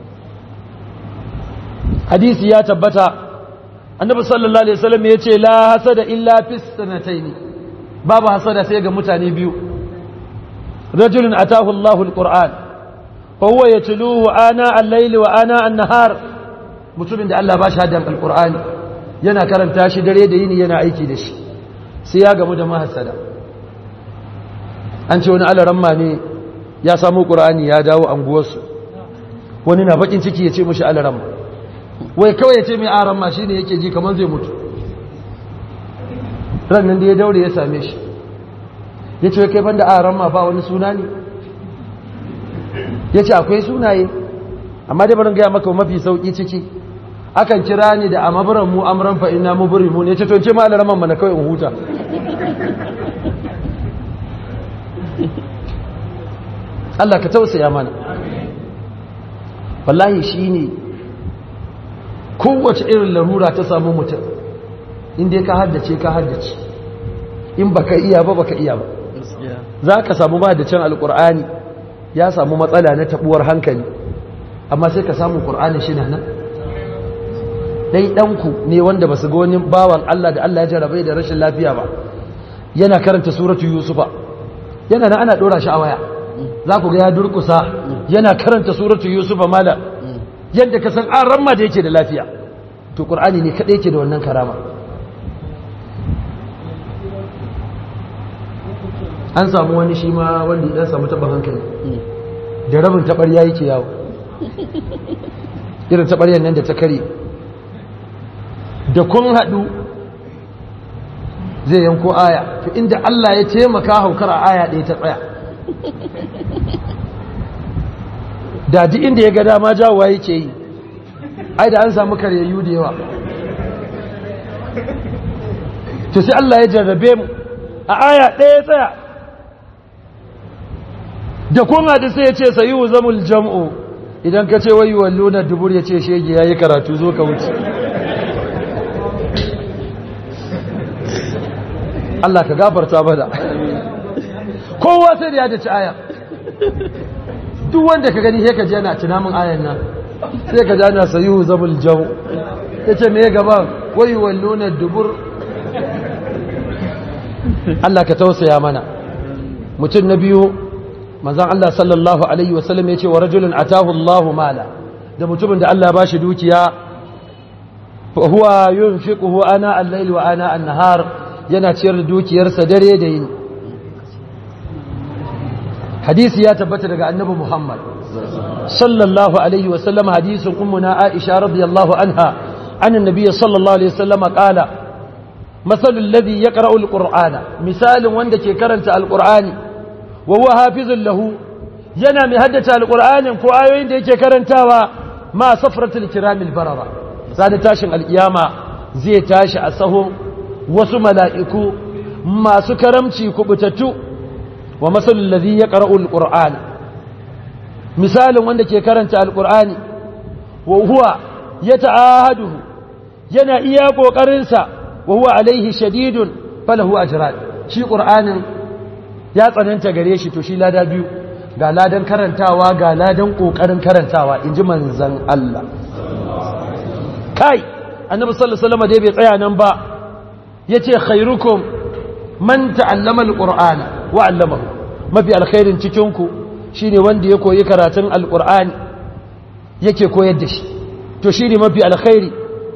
hadisi ya tabbata annabi sallallahu Alaihi wasallam ya ce la hasada illa fis sanataini babu hasada sai ga mutane biyu رجل أتاه الله القرآن فهو يتلوه آناء الليل وآناء النهار mutumin da Allah ba shi haddan alkur'ani yana karanta shi dare da yini yana aiki da shi sai ya gamu da mahassada an ce wani alaramma ne ya samu ƙur'ani ya dawo anguwarsu wani na bakin ciki ya ce mushi alaramma wai kawai ya ce mai aramma shi ne yake ji kamar zai mutu rannan da ya daure ya same shi ya ce kai banda aran ma ba wani suna ne ya ce akwai sunaye amma dai barin gaya maka mafi sauƙi ciki akan kira ni da amabiran mu amuran fa'in na muburi mu ne ce to ce ma alaraman mana kawai in huta Allah ka tausaya mana wallahi shi ne kowace irin larura ta samu mutum inda ka haddace ka haddace in baka iya ba baka iya ba za ka samu mahaddacin alkur'ani ya samu matsala na tabuwar hankali amma sai ka samu ƙur'ani shi na nan ɗai ɗanku ne wanda ba su ga wani bawan Allah da Allah ya jarabai da rashin lafiya ba yana karanta suratu yusufa yana na ana ɗora shi a waya za ku ga ya durkusa yana karanta suratu yusufa mala yadda ka san an ramma da yake da lafiya to ƙur'ani ne kaɗai yake da wannan karama an samu wani shi ma wanda ya samu taɓa hankali da rabin taɓarya yake yawo irin taɓaryar nan da ta kare da kun haɗu zai yanko aya to inda Allah ya taimaka haukar a aya ɗaya ta tsaya da duk inda ya ga dama jawowa yake yi ai da an samu karyayyu da yawa to sai Allah ya jarrabe mu a aya ɗaya tsaya da kun haɗu sai ya ce sayi zamul jam'u idan ka ce wayi wallo na dubur ya ce shege ya yi karatu zo ka wuce Allah ka gafarta bada kowa sai da ya dace aya duk wanda ka gani sai ka ji yana tunamin ayan nan sai ka ji ana sayu zabul jau ya ce me gaba wayi wallo na dubur Allah ka tausaya mana mutum na biyu manzan Allah sallallahu Alaihi wasallam ya ce wa rajulun atahu Allahu mala da mutumin da Allah ba shi dukiya huwa yin fiƙuhu ana allaili wa ana annahar yana ciyar da dukiyarsa dare da yin hadisi ya tabbata daga annabi Muhammad sallallahu Alaihi wasallam hadisin ummuna Aisha radiyallahu anha an annabi sallallahu Alaihi wasallam qala masalul ladhi yaqra'u alqur'ana misalin wanda ke karanta alqur'ani wa huwa hafizun lahu yana mai haddace alqur'anin ko ayoyin da yake karantawa ma safratul kiramil barara sai tashin alkiyama zai tashi a sahun wasu mala'iku masu karamci kubutattu wa masalul ladhi yaqra'u alqur'ana misalin wanda ke karanta alqur'ani wa huwa yata'ahaduhu yana iya kokarin sa wa huwa alaihi shadidun falahu ajran shi qur'anin ya tsananta gare shi to shi lada biyu ga ladan karantawa ga ladan kokarin karantawa inji manzon Allah kai annabi sallallahu alaihi wasallam dai bai tsaya nan ba yace khairukum man ta'allama alqur'ana wa 'allamahu mafi alkhairin cikin ku shine wanda ya koyi karatun alqur'ani yake koyar da shi to shine mafi alkhairi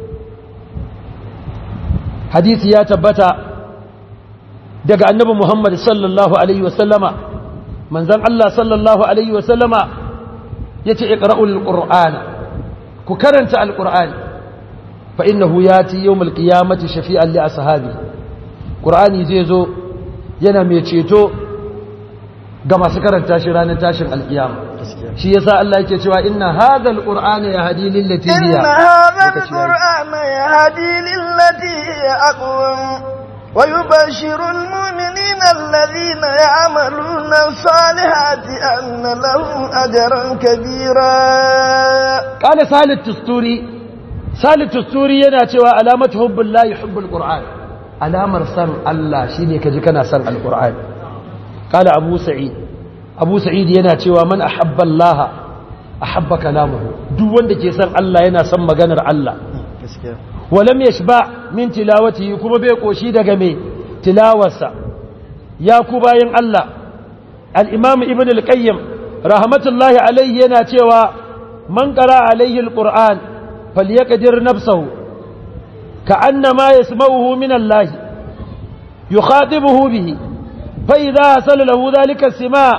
hadisi ya tabbata daga annabi Muhammad sallallahu alaihi wasallama manzon Allah sallallahu alaihi wasallama yace iqra'ul qur'ana ku karanta alqur'ani fa innahu yati yawmal qiyamati shafi'an li ashabi qur'ani zai zo yana mai ceto ga masu karanta shi ranar tashin alkiyama shi yasa Allah yake cewa inna hadha alqur'ana yahdi lil lati hiya inna hadha alqur'ana yahdi lil lati hiya aqwam ويبشر المؤمنين الذين يعملون الصالحات أن لهم أجرا كبيرا قال سهل التستوري سهل التستوري يناتي علامة حب الله يحب القرآن علامة سن الله شيني كجكنا سن القرآن قال أبو سعيد أبو سعيد يناتي ومن أحب الله أحب كلامه دو وندك يسن الله ينا سن مغنر الله ولم يشبع من تلاوته كما بيقوشي daga me tilawarsa ya ku bayan Allah al-Imam Ibn al-Qayyim rahmatullahi alayhi yana cewa man qara alayhi al-Qur'an falyaqdir nafsahu ka'annama yasma'uhu min Allah yukhatibuhu bihi fa idha hasala lahu dhalika as-sima'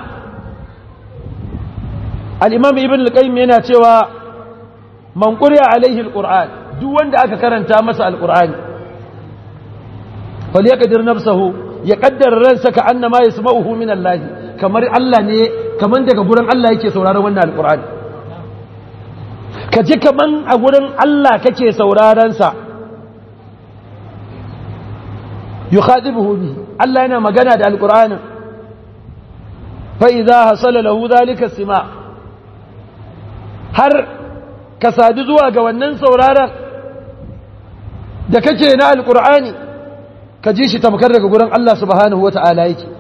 al-Imam Ibn al-Qayyim yana cewa man quri'a alayhi al-Qur'an duk wanda aka karanta masa alkur'ani fal yaqdir nafsahu ya kaddara ransa ka annama yasma'uhu min Allah kamar Allah ne kaman daga gurin Allah yake sauraron wannan alkur'ani ka ji kaman a gurin Allah kake sauraron sa yukhadibuhu bi Allah yana magana da alkur'ani fa idza hasala lahu dhalika sima har ka sadu zuwa ga wannan sauraron da kake na alkur'ani ka ji shi tamkar daga gurin Allah subhanahu wa ta'ala yake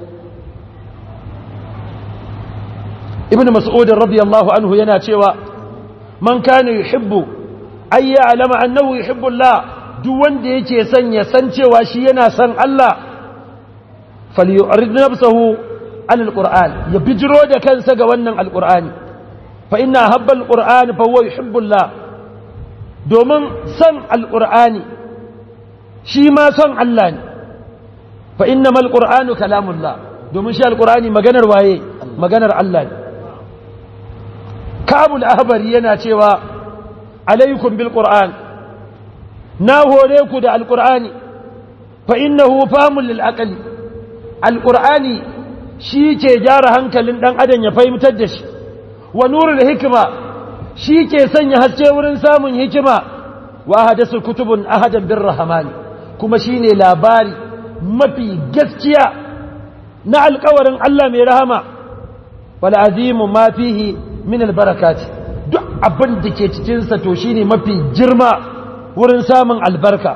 ibn mas'ud radiyallahu anhu yana cewa man kana yuhibbu ay ya'lama annahu yuhibbu Allah duk wanda yake son ya san cewa shi yana son Allah falyu'rid nafsahu an alquran ya bijiro da kansa ga wannan alqur'ani fa inna habba alqur'ani fa huwa yuhibbu Allah domin san alqur'ani shi ma son Allah ne fa inna mal qur'anu kalamullah domin shi alqur'ani maganar waye maganar Allah ne kabul ahbari yana cewa alaikum bil qur'an na hore ku da alqur'ani fa innahu famul lil aqli alqur'ani shi ke gyara hankalin dan adam ya fahimtar da shi wa nurul hikma shi ke sanya haske wurin samun hikima wa hadasu kutubun ahadan bir rahmani kuma shi ne labari mafi gaskiya na alkawarin Allah mai rahama wal'azimu ma fihi min albarakati duk abin da ke cikinsa to shine mafi girma wurin samun albarka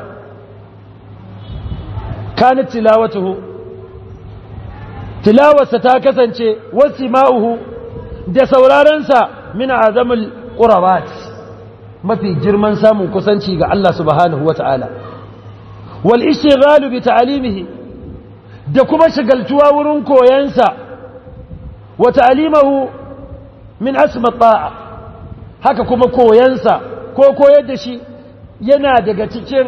kanat tilawatuhu tilawarsa ta kasance wasu ma'uhu da saurarensa min azamul ƙurabat mafi girman samun kusanci ga Allah subhanahu wa ta'ala wal ishighalu bi ta'alimihi da kuma shigaltuwa wurin koyansa wa ta'alimahu min asma ta'a haka kuma koyansa ko koyar da shi yana daga cikin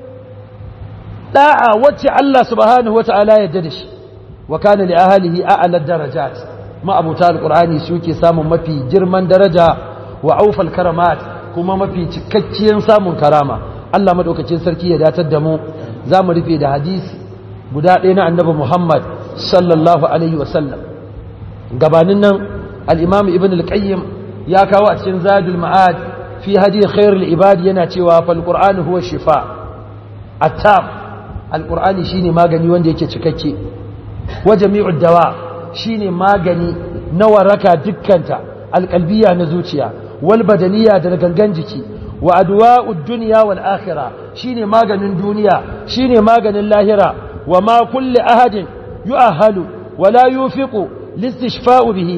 da'a wacce Allah subhanahu wa ta'ala yadda da shi wa kana li ahlihi a'la darajat ma abuta alqur'ani suke samun mafi girman daraja wa aufal karamat kuma mafi cikakkiyar samun karama Allah madaukakin sarki ya datar da mu zamu rufe da hadisi guda ɗaya na annabi Muhammad sallallahu alaihi wa sallam gabanin nan al-imam ibn al-qayyim ya kawo a cikin zadul ma'ad fi hadi khairul ibad yana cewa fal qur'anu huwa shifa at-tam al-qur'ani shine magani wanda yake cikakke wa jami'ud dawa shine magani na waraka dukkanta alqalbiya na zuciya wal badaniya da gangan jiki wa adwa'ud dunya wal akhirah shine maganin duniya shine maganin lahira wa ma kulli ahadin yu'ahalu wa la yufiqu listishfa'u bihi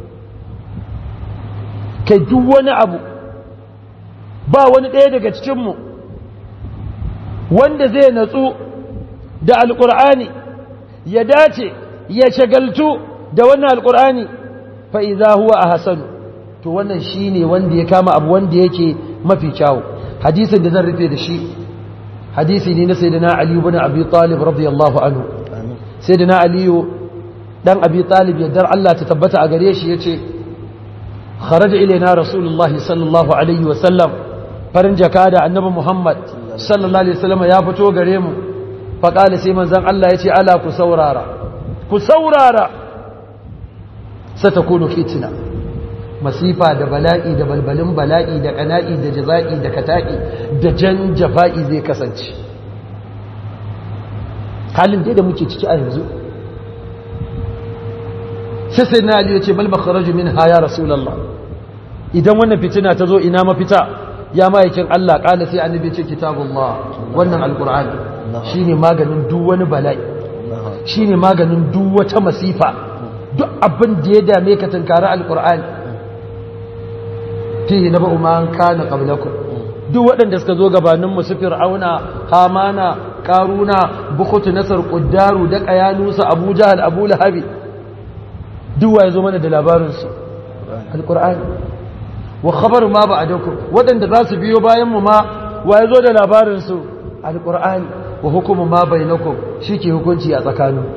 kai duk wani abu ba wani ɗaya daga cikin mu wanda zai natsu da alqur'ani ya dace ya shagaltu da wannan alqur'ani fa idza huwa ahsanu to wannan shine wanda ya kama abu wanda yake mafi kyawu hadisin da zan rufe da shi hadisi ne na sayyidina ali ibn abi talib radiyallahu anhu sayyidina ali dan abi talib yaddar Allah ta tabbata a gare shi yace kharaja ilaina rasulullah sallallahu alaihi wasallam farin jaka da annabi muhammad sallallahu alaihi wasallam ya fito gare mu fa qala sai manzon Allah yace ala ku saurara ku saurara satakunu fitna masifa da bala'i da balbalin bala'i da kana'i da jaza'i da kata'i da jan jafa'i zai kasance halin dai da muke ciki a yanzu sai sai na aliyu ce bal makharaju min ha ya rasulullah idan wannan fitina ta zo ina mafita ya ma'aikin Allah kala sai annabi ce kitabullah wannan alqur'ani shine maganin duk wani bala'i shine maganin duk wata masifa duk abin da ya dame ka tunkari alqur'ani fihi na ba'u man kana qablakum duk waɗanda suka zo gabanin mu su fir'auna hamana karuna bukutu nasar quddaru da qayalusa abu jahal abu lahabi duk waye zo mana da labarin su alqur'ani wa khabaru ma ba'dakum waɗanda za su biyo bayan mu ma waye zo da labarin su alqur'ani wa hukumu ma bainakum shike hukunci a tsakanin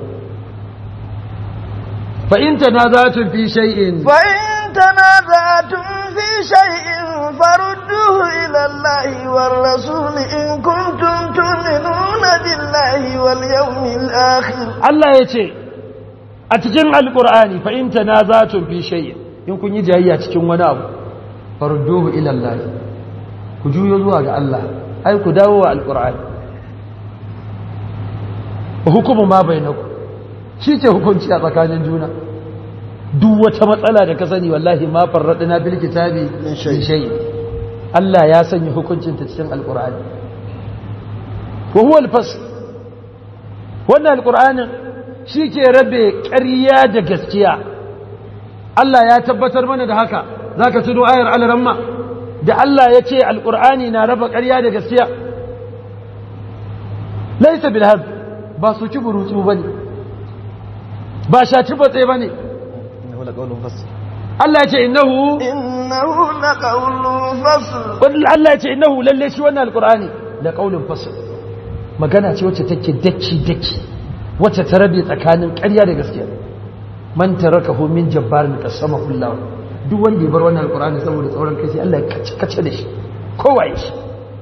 fa in tanaza'tum fi shay'in fa in tanaza'tum في شيء فردوه إلى الله والرسول إن كنتم تؤمنون بالله واليوم الآخر الله يتي أتجن القرآن فإن تنازعتم في شيء إن كن يجي أتجن ونابو فردوه إلى الله كجو يزوى الله أي كداوى القرآن وحكم ما بينكم shi ce hukunci a tsakanin juna duk wata matsala da ka sani wallahi ma farradina bil kitabi min shay Allah ya sanya hukuncin ta cikin alqur'ani wa huwa al-fasl wannan alqur'anin shike rabe ƙarya da gaskiya Allah ya tabbatar mana da haka zaka tuno ayar al-ramma da Allah ya ce alqur'ani na raba ƙarya da gaskiya laysa bil hab ba su ci burutu bane ba shaci batse bane Allah ya ce innahu innahu laqawlun fasl Allah ya ce innahu lalle shi wannan alqur'ani la qaulun fasl magana ce wacce take dacci dacci wacce ta rabe tsakanin ƙarya da gaskiya man tarakahu min jabbarin qasama kullahu duk wanda ya bar wannan alqur'ani saboda tsauran kai sai Allah ya kace kace da shi kowa ya shi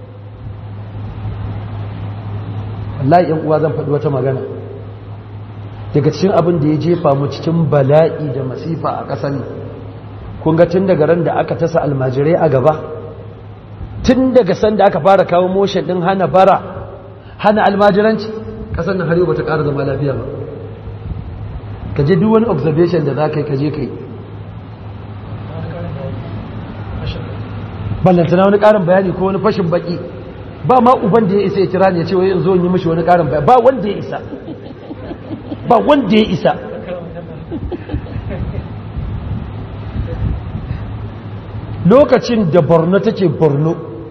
wallahi yan uwa zan faɗi wata magana daga cikin abin da ya jefa mu cikin bala'i da masifa a ƙasar ne kun ga tun daga ran da aka tasa almajirai a gaba tun daga san da aka fara kawo motion ɗin hana bara hana almajiranci ƙasar nan har yau ba ta ƙara zama lafiya ba ka je duk wani observation da za ka yi ka je ka yi ballantana wani ƙarin bayani ko wani fashin baki ba ma uban da ya isa ya kira ne ya ce wai in zo in yi mishi wani ƙarin bayani ba wanda ya isa ba wanda ya isa lokacin da borno take borno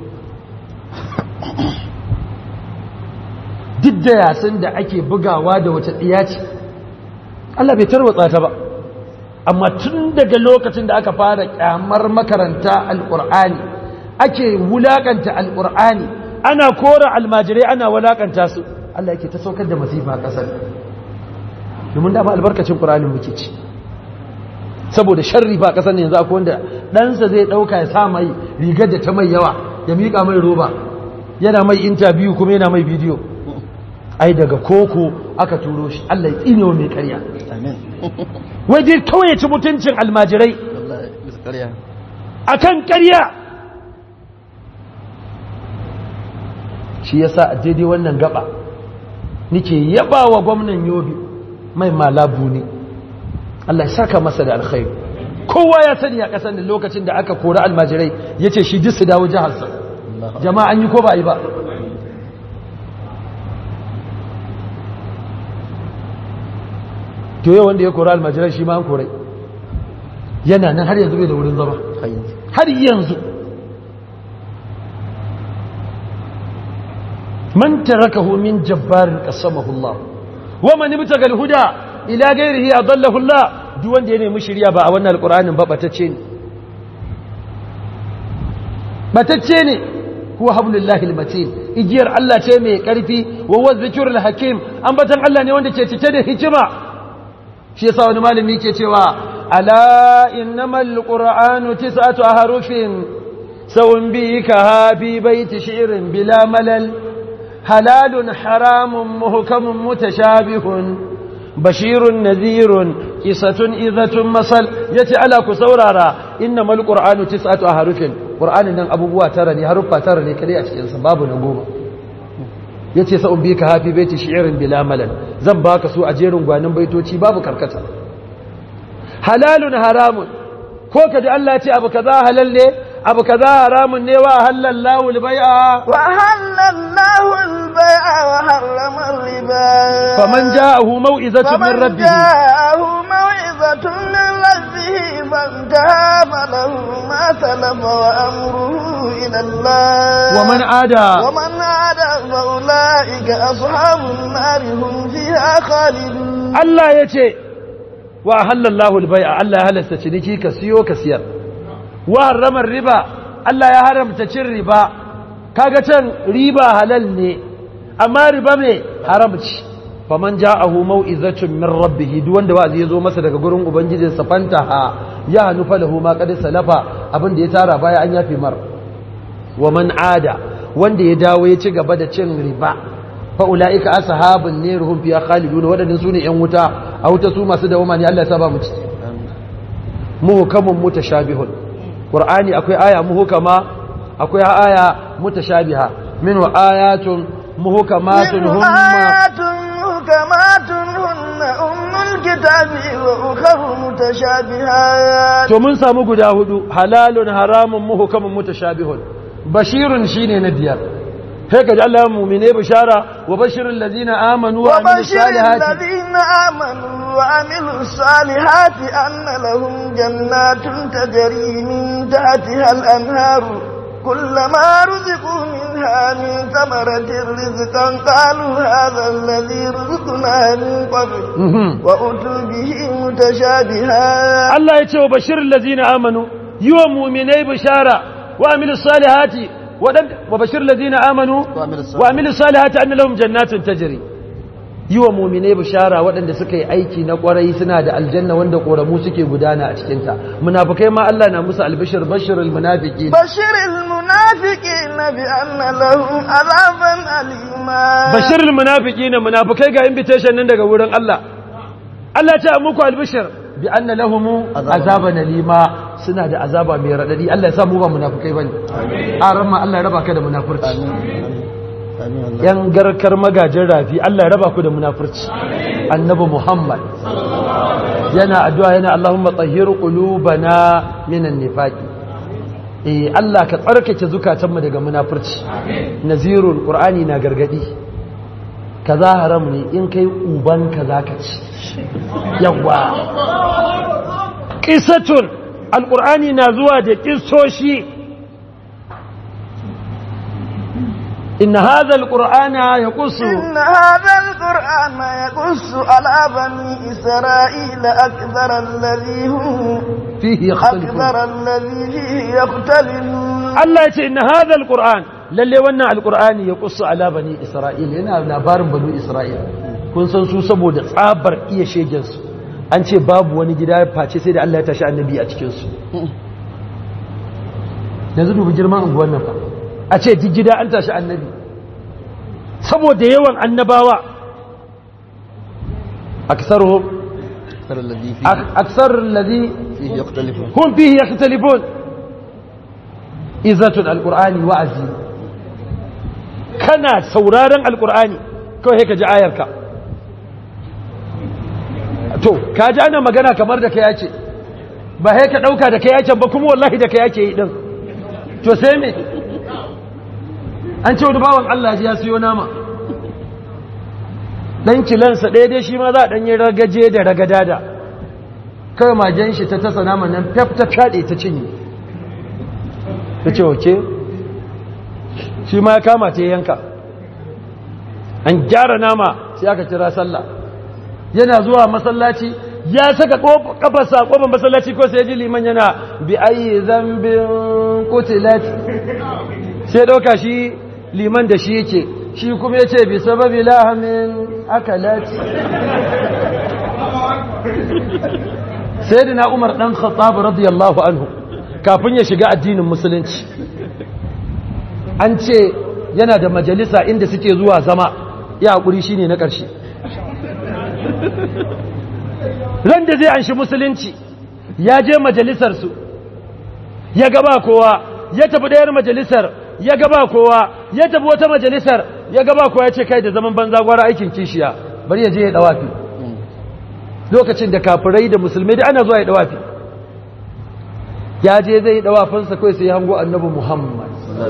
duk da yasin da ake bugawa da wace tsiya ce Allah bai tarwatsa ta ba amma tun daga lokacin da aka fara kyamar makaranta alƙur'ani ake wulakanta alƙur'ani ana kora almajirai ana wulakanta su Allah yake ta saukar da masifa a ƙasar domin dama albarkacin ƙur'anin muke ci saboda sharri ba ƙasar ne yanzu akwai wanda ɗansa zai ɗauka ya sa mai rigar da ta mai yawa ya miƙa mai roba yana mai intabiyu kuma yana mai bidiyo ai daga koko aka turo shi Allah ya tsinewa mai ƙarya amin wai dai kawai ya ci mutuncin almajirai wallahi bisa ƙarya akan ƙarya shi yasa a daidai wannan gaba nike yaba wa gwamnan yobe mai malabu ne Allah ya saka masa da alkhairu kowa ya sani a ƙasar da lokacin da aka kori almajirai ya ce shi duk su dawo jiharsa jama'a an yi ko ba a yi ba to yau wanda ya kori almajirai shi ma an korai yana nan har yanzu bai da wurin zama har yanzu har yanzu man tarakahu min jabbarin qasamahu Allah wa man ibtaga al-huda ila ghayrihi adallahu Allah duk wanda ya nemi shiriya ba a wannan alqur'anin ba batacce ne batacce ne huwa hablullahi al-matin igiyar Allah ce mai karfi wa huwa dhikrul hakim ambatan Allah ne wanda ke cike da hikima shi yasa wani malami ke cewa ala innamal qur'anu tis'atu harufin sawun bika fi baiti shi'rin bila malal halalun haramun muhkamun mutashabihun bashirun nadhirun qisatun idhatun masal yace ala ku saurara innamal qur'anu tis'atu harufin qur'anin nan abubuwa tara ne haruffa tara ne kadai a cikin sa babu na goma yace sa'un bika hafi baiti shi'rin bila malal zan baka su a jerin gwanin baitoci babu karkata halalun haramun ko kaji Allah ya ce abu kaza halal ne abu kaza haramun ne wa halallahu albai'a وأهل الله البيع وحرم الربا faman ja'ahu mau'izatun min فمن rabbih جاءه موعظة من ربه فانتهى فله ما سلف وأمره إلى الله ومن عada ومن عاد فأولئك أصحاب النار هم فيها خالدون Allah ya ce wa halallahu albai'a Allah ya halasta ciniki ka siyo ka siyar wa harrama riba Allah ya haramta cin riba kaga can riba halal ne amma riba me haramci faman ja'ahu mau'izatun min rabbih duk wanda wa'azi ya zo masa daga gurin ubangijinsa fantaha ya nufa lahu ma qad salafa abin da ya tara baya an yafe mar wa man ada wanda ya dawo ya ci gaba da cin riba fa'ula'ika ashabun ne ruhun fiya khalidun waɗannan su ne ‘yan wuta a wuta su masu dawoma ne Allah ya saba mu ci muhukamun mutashabihun ƙur'ani akwai aya muhukama akwai aya mutashabiha min wa ayatun muhukamatun منه humma آيات محكمات هن أم الكتاب وأخر متشابهات to mun samu guda hudu halalun haramun muhukamun mutashabihun bashirun shine na biyar sai ka ji Allah ya mumine bishara wa bashirul ladina amanu wa amilus وبشر salihati الذين آمنوا وعملوا الصالحات أن لهم جنات تجري من تحتها الأنهار كلما رزقوا منها من ثمرة رزقا قالوا هذا الذي رزقنا من قبل Mhm. وأتوا به متشابها Allah ya ce wa bashirin lazina amanu yi wa muminai bishara wa amilu salihati waɗanda wa bashirin lazina amanu Wa amilu salihati. wa amilu salihati an lahum jannatin tajri yi wa muminai bishara waɗanda suka yi aiki na ƙwarai suna da aljanna wanda ƙoramu suke gudana a cikinta munafukai ma Allah na musu albishir bashirul munafiki بشر المنافقين بأن لهم عذابا أليما bashirul munafiki na munafukai ga invitation nan daga wurin Allah Allah ya ce muku albishir bi anna lahumu Azaban. azaban alima suna da azaba mai radadi Allah ya sa mu ba munafukai bane aran ma Allah ya raba ka da munafurci amin amin Allah yan garkar magajin rafi Allah ya raba ku da munafurci annabi Muhammad yana addu'a yana Allahumma tahhir qulubana minan nifaqi eh Allah ka tsarkake zukatanmu daga munafurci nazirul qur'ani na gargadi kaza haram ne in kai uban ka zaka ci yawa qissatun alqur'ani na zuwa da kissoshi inna hadha alqur'ana yaqussu إن هذا القرآن يقص على بني إسرائيل أكثر الذي هم fihi yakhtalifun أكثر الذي فيه يختلفون Allah ya ce inna hadha alquran lalle wannan alqurani ya kussa ala bani isra'il yana labarin bani isra'il kun san su saboda tsabar iya shegen su an ce babu wani gida face sai da Allah ya tashi annabi a cikin su yanzu dubi girman unguwar nan fa a ce duk gida an tashi annabi saboda yawan annabawa aksaruhum أكثر الذي فيه aksar alladhi فيه يختلفون هم فيه يختلفون إذة القرآن وعزي كان سورارا القرآن كو هيك جاء آيارك to ka ji ana magana kamar da kai yace ba sai ka dauka da kai yace ba kuma wallahi da kai yake yi din to sai me an ce wani bawan Allah ya siyo nama dan kilansa ɗaya dai shi ma za a ɗanyi ragaje da ragadada kai magen shi ta tasa naman nan fef ta fyaɗe ta cinye ta ce oke shi ma ya kama ta yanka an gyara nama sai aka kira sallah yana zuwa masallaci ya saka kafarsa a kofar masallaci ko sai ya ji liman yana bi ayi zambin kutilat sai ɗauka shi liman da shi yake shi kuma ya ce bi sababi lahamin akalat sayyidina umar dan khattab radiyallahu anhu kafin ya shiga addinin musulunci an ce yana da majalisa inda suke zuwa zama ya hakuri shine na ƙarshe ran da zai anshi musulunci ya je majalisar su ya gaba kowa ya tafi ɗayar majalisar ya gaba kowa ya tafi wata majalisar ya gaba kowa ya ce kai da zaman banza gwara aikin kishiya bari ya je ya dawafi lokacin da kafirai da musulmai da ana zuwa ya dawafi ya je zai dawafinsa kai sai ya hango annabi muhammad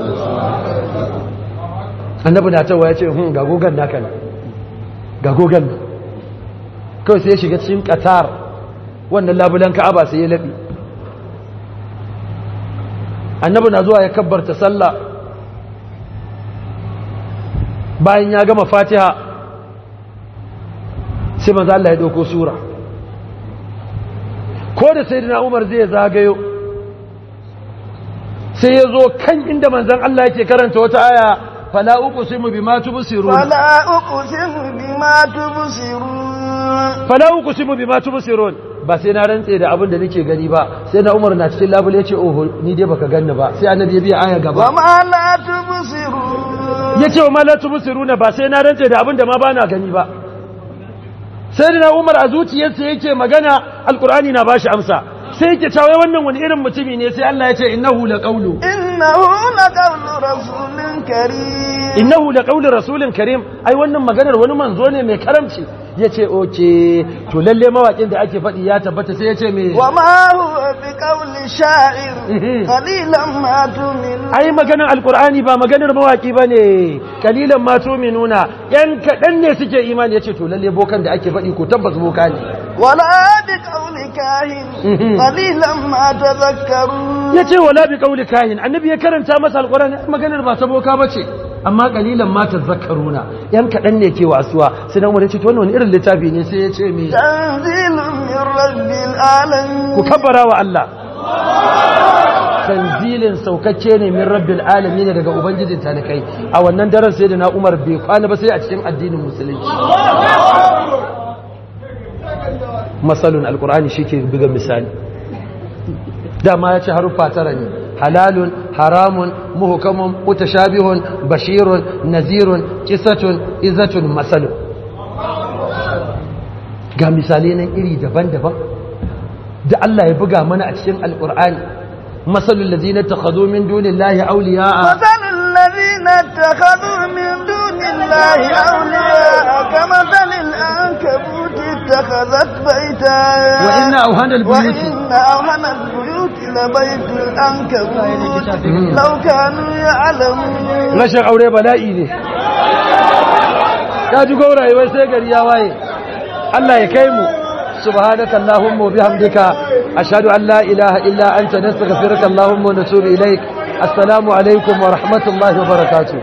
annabi na tawa ya ce hun ga gogan naka ne ga gogan nan kawai sai ya shiga cikin qatar wannan labulan ka'aba sai ya labi annabi na zuwa ya kabbarta sallah bayan ya gama fatiha sai manzo Allah ya dauko sura ko da sayyidina Umar zai zagayo sai ya zo kan inda manzon Allah yake karanta wata aya fala uqsimu bima tubsirun فلا أقسم بما تبصرون fala uqsimu bima tubsirun ba sai na rantse da abin da nake gani ba sai na Umar na cikin labule yace oho ni dai baka ganni ba sai annabi ya biya aya gaba وما لا تبصرون yace wa mala tubsiruna ba sai na rantse da abin da ma bana gani ba sai da Umar a zuciyarsa yake magana alqur'ani na bashi amsa sai yake cewa wannan wani irin mutumi ne sai Allah ya ce innahu laqawlu إنه لقول رسول كريم innahu laqawlu rasulin karim ai wannan maganar wani manzo ne mai karamci yace oke to lalle mawakin da ake faɗi ya tabbata sai yace me وما هو بقول شاعر قليلا ما تؤمنون ai maganar alqur'ani ba maganar mawaki bane kalilan ma tu'minuna yan kadan ne suke imani yace to lalle bokan da ake faɗi ko tabbas boka ne ولا بقول كاهن قليلا ما تذكرون ya ce wala bi kauli kahin annabi ya karanta masa alqur'ani maganar ba ta boka bace amma kalilan ma tazakkaruna yan kadan ne ke wasuwa sai dan wani ce to wannan wani irin littafi ne sai ya ce me تنزيل من رب العالمين ku kabbara wa Allah tanzilin saukacce ne min rabbil alamin daga ubangijin talikai a wannan daren sai da na Umar bai kwana ba sai a cikin addinin musulunci masalun alqur'ani shike buga misali dama ya ce haruffa tara ne halalun haramun muhukamun mutashabihun bashirun nazirun kisatun izatun masalun ga misalai nan iri daban-daban da Allah ya buga mana a cikin alkur'ani masalul ladina takhadhu min dunillahi awliya'a مثل الذين اتخذوا من دون الله أولياء كمثل العنكبوت اتخذت بيتا وإن أوهن البيوت وإن أوهن البيوت لبيت العنكبوت لو كانوا يعلمون rashin aure bala'i ne ka ji gauraye wai sai gari ya waye Allah ya kai mu subhanaka allahumma wa bihamdika ashhadu an la ilaha illa anta nastaghfiruka allahumma wa natubu ilaik assalamu alaikum wa rahmatullahi wa barakatuh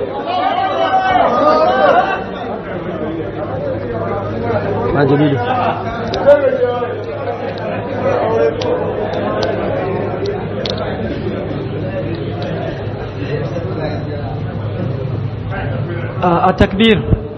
ma jamilu a takbir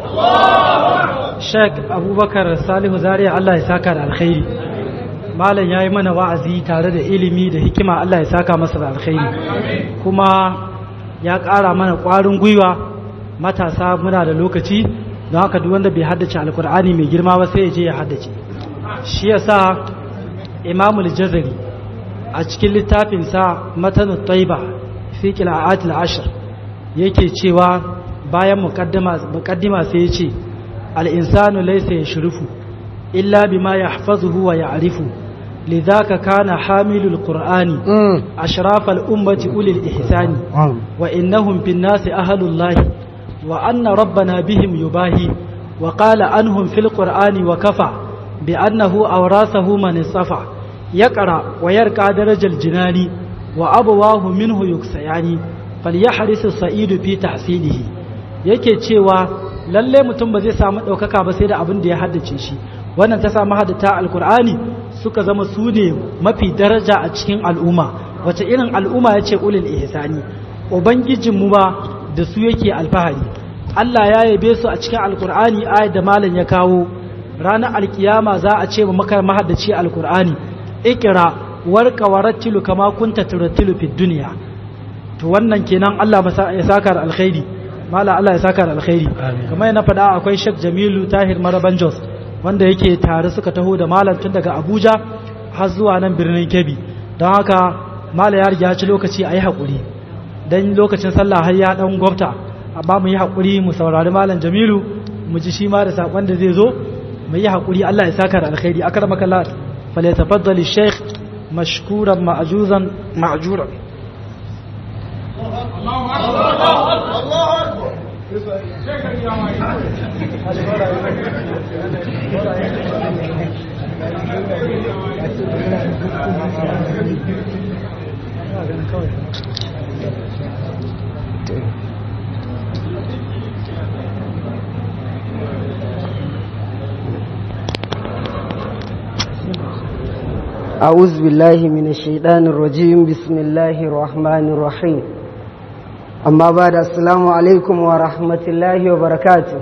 sheik abubakar salihu zariya allah ya saka da alkhairi malam ya yi mana wa'azi tare da ilimi da hikima allah ya saka masa da alkhairi kuma ya ƙara mana ƙwarin gwiwa matasa muna da lokaci don haka duk wanda bai haddace alkur'ani mai girma ba sai ya je ya haddace shi yasa imamul jazari a cikin littafinsa matanu taiba fi qira'atil ashr yake cewa bayan mukaddima sai ya ce al'insanu laisa ya shirifu illa bima ya hafazuhu wa ya arifu lidhaka kana hamilul qur'ani ashrafal ummati ulil ihsani wa innahum fin nasi ahlullahi wa anna rabbana bihim yubahi wa qala anhum fil qur'ani wa kafa bi annahu awrasahu man safa yaqra wa yarqa darajal jinani wa abawahu minhu yuksayani falyahris as-sa'idu fi tahsilihi yake cewa lalle mutum ba zai samu ɗaukaka ba sai da abin da ya haddace shi wannan ta samu haddata alkur'ani suka zama su ne mafi daraja a cikin al'umma wace irin al'umma ya ce ulil ihsani ubangijinmu ba da su yake alfahari Allah ya yabe su a cikin alkur'ani ayat da malam ya kawo ranar alkiyama za a ce makar mahaddaci alkur'ani ikira warka warattilu kama kunta turattilu fid dunya to wannan kenan Allah ya saka da alkhairi mala Allah ya saka da alkhairi kamar yana faɗa akwai Sheikh Jamilu Tahir Maraban Jos wanda yake tare suka taho da malam tun daga Abuja har zuwa nan birnin Kebbi don haka mala ya riga ci lokaci a yi haƙuri don lokacin sallah har ya ɗan gwabta amma mu yi haƙuri mu saurari malam Jamilu mu ji shi ma da saƙon da zai zo mu yi haƙuri Allah ya saka da alkhairi akramaka Allah falyatafaddal Sheikh mashkuran ma'juzan ma'juran أعوذ بالله من الشيطان الرجيم بسم الله الرحمن الرحيم amma ba da assalamu alaikum wa rahmatullahi wa barakatu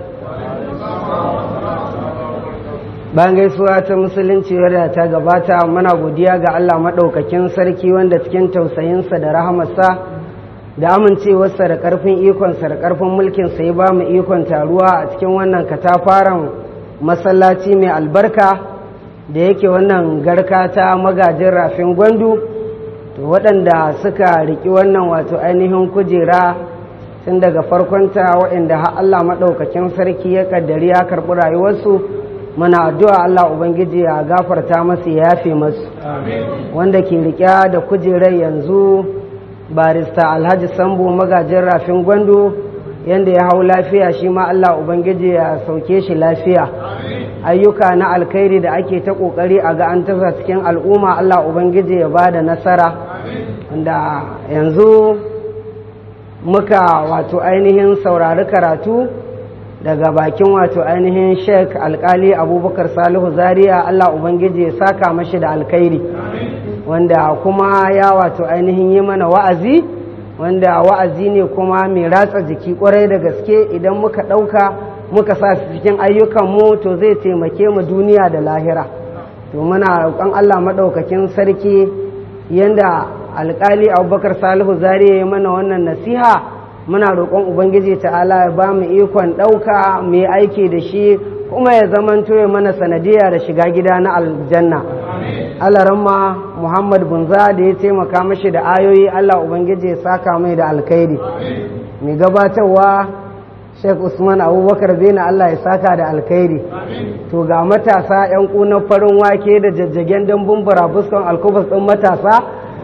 bayan gaisuwa ta musulunci wadda ta gabata muna godiya ga Allah maɗaukakin sarki wanda cikin tausayinsa da rahamarsa da amincewarsa da ƙarfin ikonsa da ƙarfin mulkinsa ya ba mu ikon taruwa a cikin wannan katafaren masallaci mai albarka da yake wannan garka ta magajin rafin gwandu to waɗanda suka riƙi wannan wato ainihin kujera tun daga farkonta waɗanda har Allah maɗaukakin sarki ya ƙaddari ya karɓi rayuwarsu muna addu'a Allah Ubangiji ya gafarta masu ya yafe masu wanda ke riƙe da kujerar yanzu barista alhaji sambo magajin rafin gwando yadda ya hau lafiya shi ma Allah Ubangiji ya sauke shi lafiya ayyuka na alkhairi da ake ta ƙoƙari a ga an tasa cikin al'umma Allah Ubangiji ya ba da nasara da yanzu muka wato ainihin saurari karatu daga bakin wato ainihin sheik alkali abubakar salihu zaria Allah Ubangiji ya saka mashi da alkhairi wanda kuma ya wato ainihin yi mana wa'azi wanda wa'azi ne kuma mai ratsa jiki kwarai da gaske idan muka ɗauka muka sa su cikin ayyukanmu to zai taimake mu duniya da lahira to muna roƙon Allah maɗaukakin sarki yanda alƙali abubakar salihu zari ya mana wannan nasiha muna roƙon ubangiji ta'ala ya ba mu ikon ɗauka mu yi aiki da shi kuma ya zamanto ya mana sanadiyya da shiga gida na aljanna alaramma muhammad bunza da ya taimaka mashi da ayoyi allah ubangiji ya saka mai da alkhairi mai gabatarwa sheikh usman abubakar bena allah ya saka da alkhairi to ga matasa yan kunan farin wake da jajjagen dambun burabuskan alkubus ɗin matasa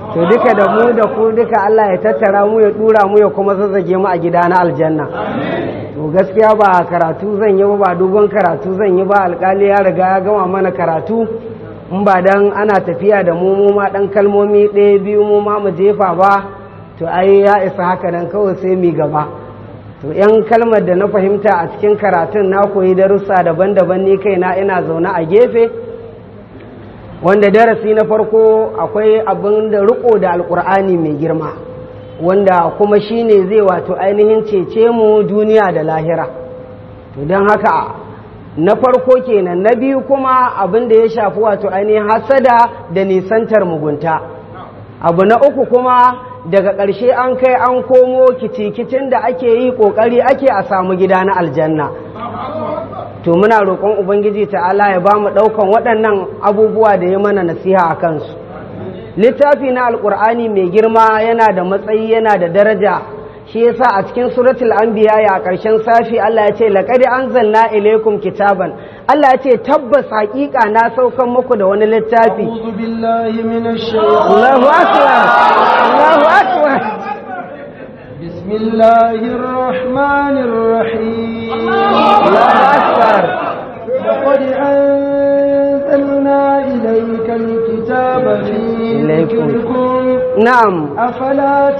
to duka da mu da ku duka Allah ya tattara mu ya dura mu ya kuma zazzage mu a gida na aljanna to gaskiya ba karatu zan yi ba ba dogon karatu zan yi ba alkali ya riga ya gama mana karatu in ba dan ana tafiya da mu mu ma dan kalmomi ɗaya biyu mu ma mu jefa ba to ai ya isa haka nan kawai sai mi gaba to yan kalmar da na fahimta a cikin karatun na koyi darussa daban-daban ni kaina ina zaune a gefe wanda darasi na farko akwai abin da riko da alkur'ani mai girma wanda kuma shine zai wato ainihin cece mu duniya da lahira to don haka na farko kenan na biyu kuma abin da ya shafi wato ainihin hasada da nisantar mugunta abu na uku kuma daga ƙarshe an kai an komo kicikicin da ake yi ƙoƙari ake a samu gida na aljanna to muna roƙon ubangiji ta'ala ya ba mu ɗaukan waɗannan abubuwa da ya mana nasiha a kansu littafi na alƙur'ani mai girma yana da matsayi yana da daraja shi yasa a cikin suratul anbiya ya ƙarshen safi Allah ya ce laqad anzalna ilaykum kitaban Allah ya ce tabbas haƙiƙa na saukan muku da wani littafi أعوذ بالله من الشيطان Allahu akbar Allahu akbar بسم الله الرحمن الرحيم Allahu akbar لقد أنزلنا إليك الكتاب في إليكم. ذكركم na'am أفلا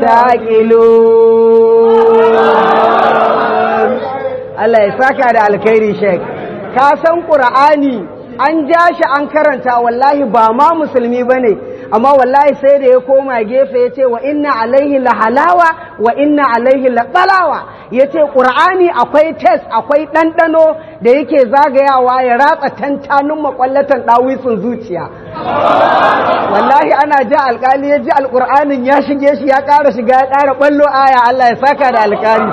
taqilu Allah ya saka da alkhairi shek ka san qur'ani an ja shi an karanta wallahi ba ma musulmi bane amma wallahi sai da ya koma gefe ya ce wa inna alaihi la halawa wa inna alaihi la qalawa ya ce ƙur'ani akwai test akwai ɗanɗano da yake zagayawa ya ratsa tantanin makwallatan ɗawisun zuciya wallahi ana ji alƙali ya ji alƙur'anin ya shige shi ya ƙara shiga ya ƙara ɓallo aya Allah ya saka da alƙali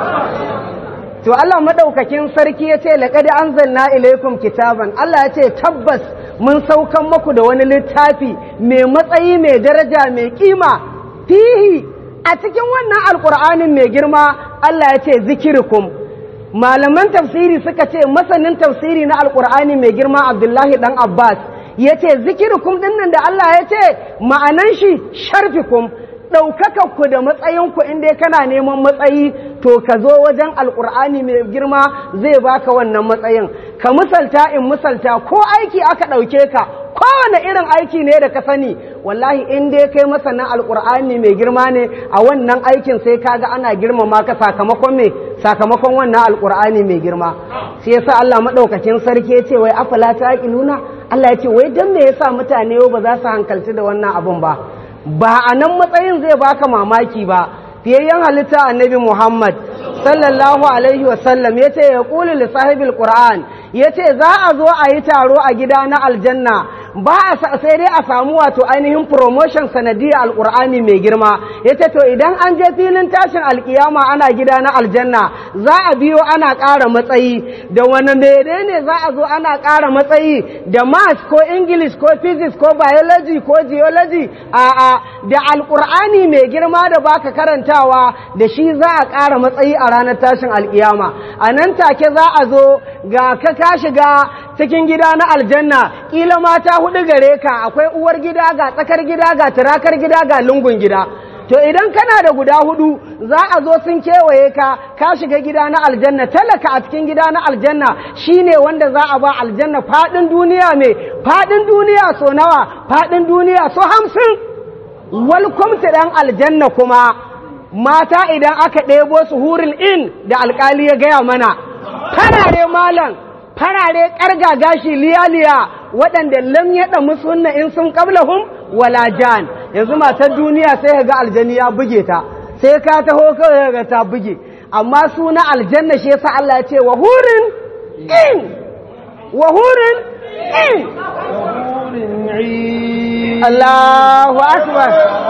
to Allah madaukakin sarki ya ce laqad anzalna ilaykum kitaban Allah ya ce tabbas mun saukan muku da wani littafi mai matsayi mai daraja mai kima fihi a cikin wannan alqur'anin mai girma Allah ya ce zikirkum malaman tafsiri suka ce masanin tafsiri na alqur'ani mai girma Abdullahi dan Abbas ya ce zikirkum dinnan da Allah ya ce ma'anan shi sharfikum ɗaukakakku da matsayinku inda kana neman matsayi to ka zo wajen alƙur'ani mai girma zai baka wannan matsayin ka misalta in misalta ko aiki aka ɗauke ka kowane irin aiki ne da ka sani wallahi in dai kai masanin alƙur'ani mai girma ne a wannan aikin sai kaga ana girmama ka sakamakon me sakamakon wannan alƙur'ani mai girma sai yasa Allah madaukakin sarki ya ce wai afala taqiluna Allah ya ce wai dan me yasa mutane ba za su hankalci da wannan abun ba ba a nan matsayin zai baka mamaki ba fiyayyen halitta annabi Muhammad sallallahu alaihi wasallam ya ce ya ƙuli lissahibil ƙura'an ya ce za a zo a yi taro a gida na aljanna ba a sai dai a samu wato ainihin promotion sanadiyar alƙur'ani mai girma ya ce to idan an je filin tashin alƙiyama ana gida na aljanna za a biyo ana ƙara matsayi da wani mene ne za a zo ana ƙara matsayi da math ko english ko physics ko biology ko geology a'a da alƙur'ani mai girma da baka karantawa da shi za a ƙara matsayi a ranar tashin alƙiyama a nan take za a zo ga ka ka shiga cikin gida na aljanna ƙila mata hudu gare ka akwai uwar gida ga tsakar gida ga turakar gida ga lungun gida to idan kana da guda hudu za a zo sun kewaye ka ka shiga gida na aljanna talaka a cikin gida na aljanna shine wanda za a ba aljanna fadin duniya mai fadin duniya so nawa fadin duniya so hamsin welcome to dan aljanna kuma mata idan aka ɗebo su huril in da alkali ya gaya mana farare malam farare ƙarga gashi liya-liya waɗanda lam yaɗa musu hunna in sun ƙablahum wala jan yanzu matar duniya sai ga aljani ya buge ta sai ka taho kawai ga ta buge amma suna aljanna shi yasa Allah ya ce wa hurin in wa hurin in Allahu akbar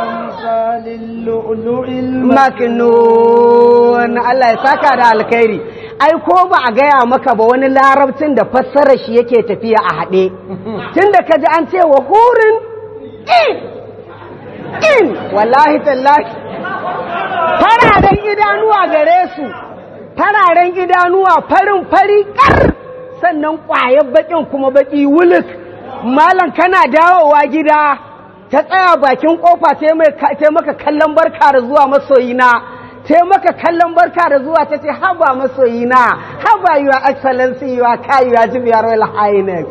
maknun Allah ya saka da alkhairi ai ko ba a gaya maka ba wani larabcin da fassarar shi yake tafiya a haɗe tun da ka ji an ce wa hurin in in wallahi tallahi fararen idanuwa gare su fararen idanuwa farin fari kar sannan ƙwayar baƙin kuma baƙi wuluk malam kana dawowa gida ta tsaya bakin kofa ta maka kallon barka da zuwa masoyina ta maka kallon barka da zuwa ta ce haba masoyina haba your excellency your kai your jim your royal highness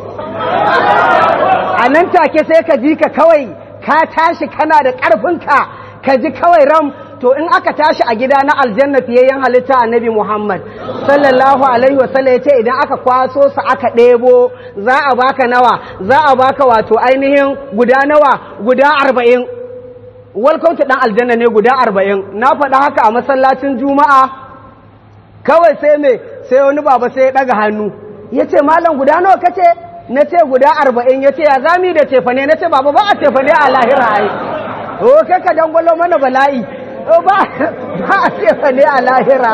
a nan take sai ka ji ka kawai ka tashi kana da ƙarfinka ka ji kawai ram to in aka tashi a gida na aljanna fiyayyen halitta annabi Muhammad sallallahu alaihi wasallam ya ce idan aka kwaso su aka ɗebo za a baka nawa za a baka wato ainihin guda nawa guda arba'in welcome to ɗan aljanna ne guda arba'in na faɗa haka a masallacin juma'a kawai sai me sai wani baba sai ya ɗaga hannu ya ce malam guda nawa kace na ce guda arba'in ya ce ya zami da cefane na ce baba ba a cefane a lahira ai o kai ka dangwalo mana bala'i ba a cefa ne a lahira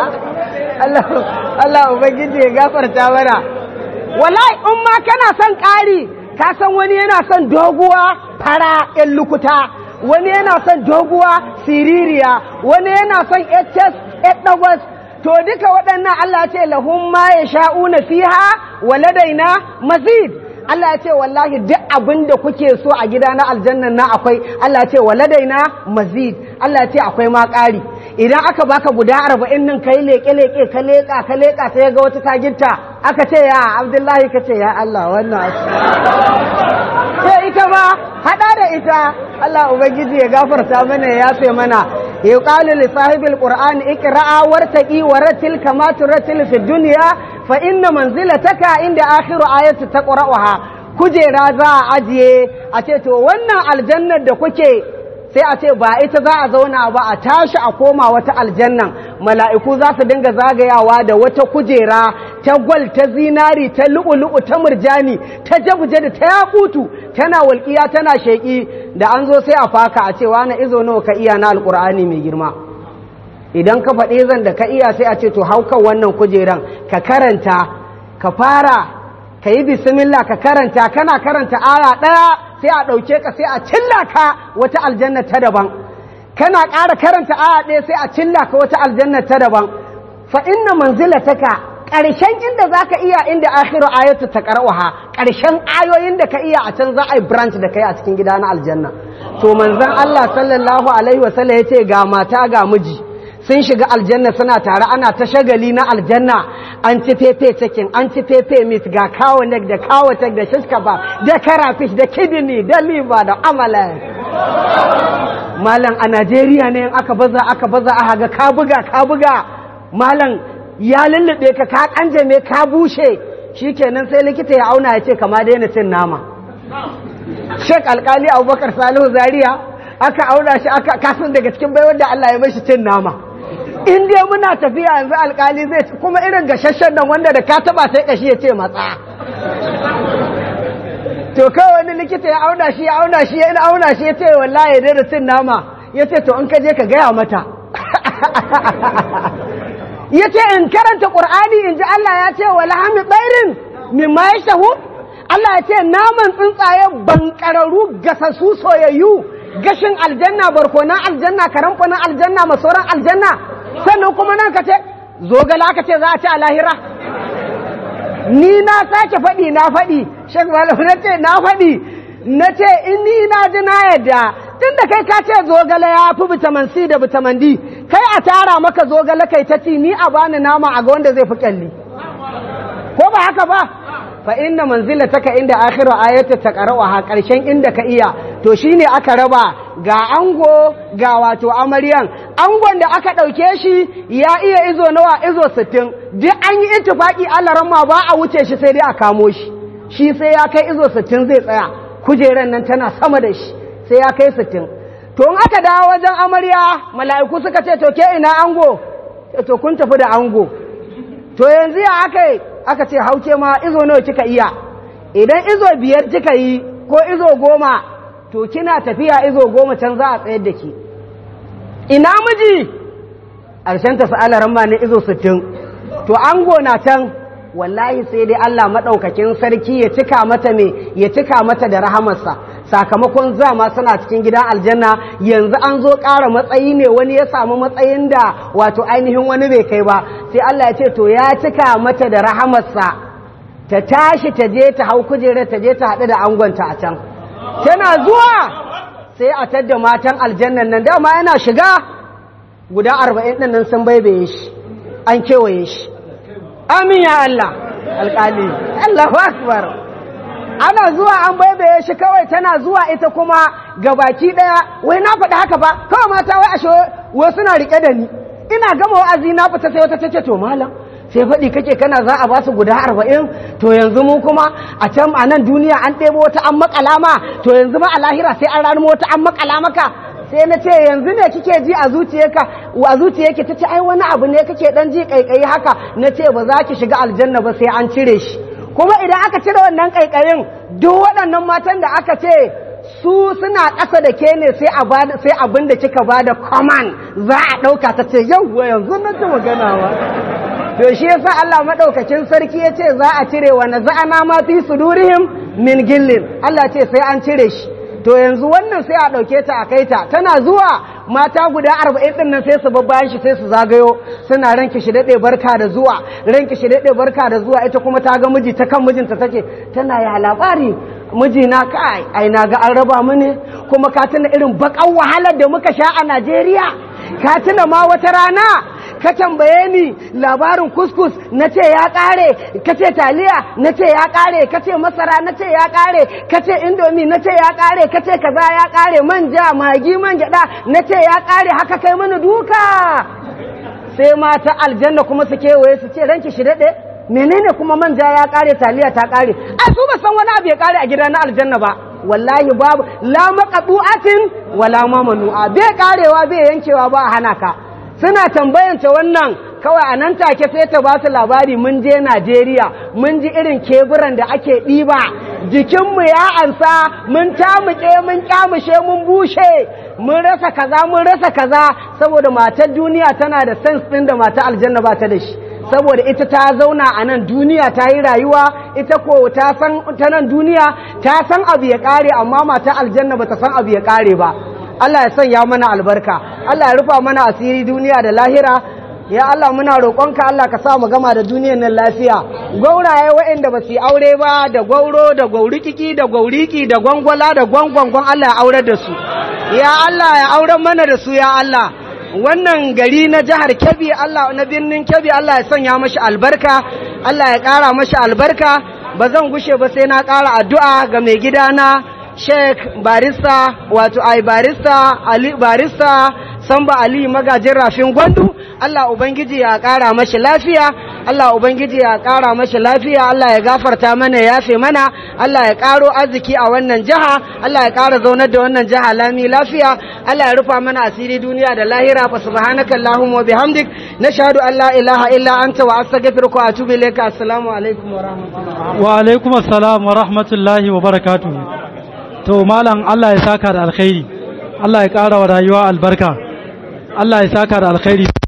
Allah Ubangiji ya gafarta mana wallahi in ma kana son ƙari ka san wani yana son doguwa fara ƴan lukuta wani yana son doguwa siririya wani yana son hs ɗagwas to duka waɗannan Allah ce lahum ma ya sha'una fiha waladaina mazid Allah ya ce wallahi duk abin da kuke so a gida na aljannan na akwai Allah ya ce waladaina mazid Allah ya ce akwai ma ƙari idan aka baka guda arba'in nan kai leƙe leƙe ka leƙa ka leƙa sai ga wata taginta aka ce ya Abdullahi ka ce ya Allah wannan sai ita ma hada da ita Allah ubangiji ya gafarta mana ya yafe mana yuqalu li sahibil qur'an iqra'a wartaqi waratil kama turatil fid dunya fa inna manzilataka inda akhiru ayati taqra'uha kujera za a ajiye a ce to wannan aljannar da kuke sai a ce ba ita za a zauna ba a tashi a koma wata aljannan mala'iku za su dinga zagayawa da wata kujera ta gwal ta zinari ta lu'ulu'u ta murjani ta jabuje da ta yakutu tana walƙiya tana sheƙi da an zo sai a faka a ce wani izo nawa ka iya na alƙur'ani mai girma idan ka faɗi zan da ka iya sai a ce to haukan wannan kujeran ka karanta ka fara ka yi bismillah ka karanta kana karanta aya ɗaya sai a ɗauke ka sai a cilla ka wata aljanna ta daban kana ƙara karanta aya ɗaya sai a cilla ka wata aljanna ta daban fa inna manzilataka ƙarshen inda za ka iya inda akhiru ayatu ta ƙar'uha ƙarshen ayoyin da ka iya a can za a yi branch da kai a cikin gida na aljanna to manzon Allah sallallahu alaihi wasallam ya ce ga mata ga miji sun shiga aljanna suna tare ana ta shagali na aljanna an ci fefe cikin an ci fefe meat ga kawo neck da kawo tek da shishkaba da karafish da kidney da liver da amala malam a najeriya ne aka baza aka baza aka ga ka buga ka buga malam ya lullube ka ka kanjame ka bushe shikenan sai likita ya auna ya ce kama daina cin nama shek alkali abubakar salihu zaria aka auna shi aka kasan daga cikin baiwar da allah ya mashi cin nama in dai muna tafiya yanzu alkali zai kuma irin gashashen nan wanda da ka taba sai kashi ya ce matsa to kawai wani likita ya auna shi ya auna shi ya auna shi ya ce wallahi dai da cin nama ya ce to in ka je ka gaya mata ya ce in karanta ƙur'ani in ji Allah ya ce wa lahami tsairin min ma ya shahu Allah ya ce naman tsuntsaye bankararru gasassu soyayyu gashin aljanna barkonan aljanna karamfanin aljanna masoran aljanna sannan kuma nan ka ce zogala ka ce za a ci a lahira ni na sake faɗi na faɗi shek malam na ce na faɗi na ce in ni na ji na yadda tun da kai ka ce zogala ya fi vitamin C da vitamin D kai a tara maka zogala kai ta ci ni a bani nama a ga wanda zai fi kyalli ko ba haka ba fa inna manzilataka inda akhiru ayati taqra'uha karshen inda ka iya to shine aka raba ga ango ga wato amaryan angon da aka dauke shi ya iya izo nawa izo 60 duk an yi ittifaki Allah ramma ba a wuce shi sai dai a kamo shi shi sai ya kai izo 60 zai tsaya kujeran nan tana sama da shi sai ya kai 60 to in aka dawo wajen amarya mala'iku suka ce to ke ina ango to kun tafi da ango to yanzu ya aka aka ce hauke ma izo nawa kika iya idan izo biyar kika yi ko izo goma to kina tafiya izo goma can za a tsayar da ki ina miji ƙarshen ta sa'ala ramma ne izo sittin to ango na can wallahi sai dai Allah maɗaukakin sarki ya cika mata me ya cika mata da rahamarsa sakamakon zama suna cikin gidan aljanna yanzu an zo ƙara matsayi ne wani ya samu matsayin da wato ainihin wani bai kai ba sai Allah ya ce to ya cika mata da rahamarsa ta tashi ta je ta hau kujerar ta je ta haɗu da angonta a can tana zuwa sai a tadda matan aljannan nan dama yana shiga guda arba'in ɗin nan sun baibaye shi an kewaye shi amin ya Allah alƙali Allahu akbar ana zuwa an baibaye shi kawai tana zuwa ita kuma gabaki ɗaya wai na faɗi haka ba kawai mata wai ashe wai suna riƙe da ni ina gama wa'azi na fita sai wata tace to malam sai faɗi kake kana za a ba su guda arba'in to yanzu mu kuma a can a nan duniya an ɗebo wata an makala ma to yanzu ma a lahira sai an ranar wata an makala maka sai na ce yanzu ne kike ji a zuciyarka a zuciyarki ta ce ai wani abu ne kake dan ji kaikayi haka na ce ba za ki shiga aljanna ba sai an cire shi kuma idan aka cire wannan kaikayin duk waɗannan matan da aka ce su suna ƙasa da ke ne sai abin da kika ba da command za a ɗauka ta ce yau yanzu na ci maganawa to shi yasa Allah madaukakin sarki yace za a cire wa naza'ana ma fi sudurihim min gillin Allah ce sai an cire shi to yanzu wannan sai a dauke ta a kaita tana zuwa mata guda 40 din nan sai su babbayan shi sai su zagayo suna ranki shi dade barka da zuwa ranki shi dade barka da zuwa ita kuma ta ga miji ta kan mijinta take tana ya labari mijina kai ai na ga an raba mu ne kuma ka tuna irin bakan wahalar da muka sha a Najeriya ka tuna ma wata rana ka tambaye ni labarin kuskus na ce ya kare ka ce taliya na ce ya kare ka ce masara na ce ya kare ka ce indomi na ce ya kare ka ce kaza ya kare manja magi man gyada na ce ya kare haka kai mana duka sai mata aljanna kuma su kewaye su ce ranki shi daɗe menene kuma manja ya kare taliya ta kare a su ba san wani abu ya kare a gida na aljanna ba wallahi babu la maqbu'atin wala mamanu'a bai karewa bai yankewa ba a hana ka suna tambayanta wannan kawai a nan take sai ta ba su labari mun je Najeriya mun ji irin keburan da ake ɗiba jikinmu ya ansa mun tamuke mun kyamushe mun bushe mun rasa kaza mun rasa kaza saboda matar duniya tana da sense ɗin da matar aljanna ba ta da shi saboda ita ta zauna a nan duniya ta yi rayuwa ita ko ta san ta nan duniya ta san abu ya kare amma matar aljanna ba ta san abu ya kare ba Allah ya sanya mana albarka Allah ya rufa mana asiri duniya da lahira ya Allah muna roƙonka Allah ka sa mu gama da duniyar nan lafiya gauraye waɗanda ba su aure ba da gauro da gaurikiki da gauriki da gwangwala da gwangwangon Allah ya aurar da su ya Allah ya auren mana da su ya Allah wannan gari na jihar Kebbi Allah na birnin Kebbi Allah ya sanya mashi albarka Allah ya ƙara mashi albarka ba zan gushe ba sai na ƙara addu'a ga mai gidana Sheikh Barista wato ai Barista Ali Barista Samba Ali magajin rafin Gwandu Allah ubangiji ya ƙara mashi lafiya Allah ubangiji ya ƙara mashi lafiya Allah ya gafarta mana ya yafe mana Allah ya ƙaro arziki a wannan jiha Allah ya ƙara zaunar da wannan jiha lami lafiya Allah ya rufa mana asiri duniya da lahira fa subhanaka allahumma wa bihamdik nashhadu an la ilaha illa anta wa astaghfiruka wa atubu ilayka assalamu alaikum wa rahmatullahi wa alaikum assalam wa rahmatullahi wa barakatuh to malam Allah ya saka da alkhairi Allah ya ƙara wa rayuwa albarka Allah ya saka da alkhairi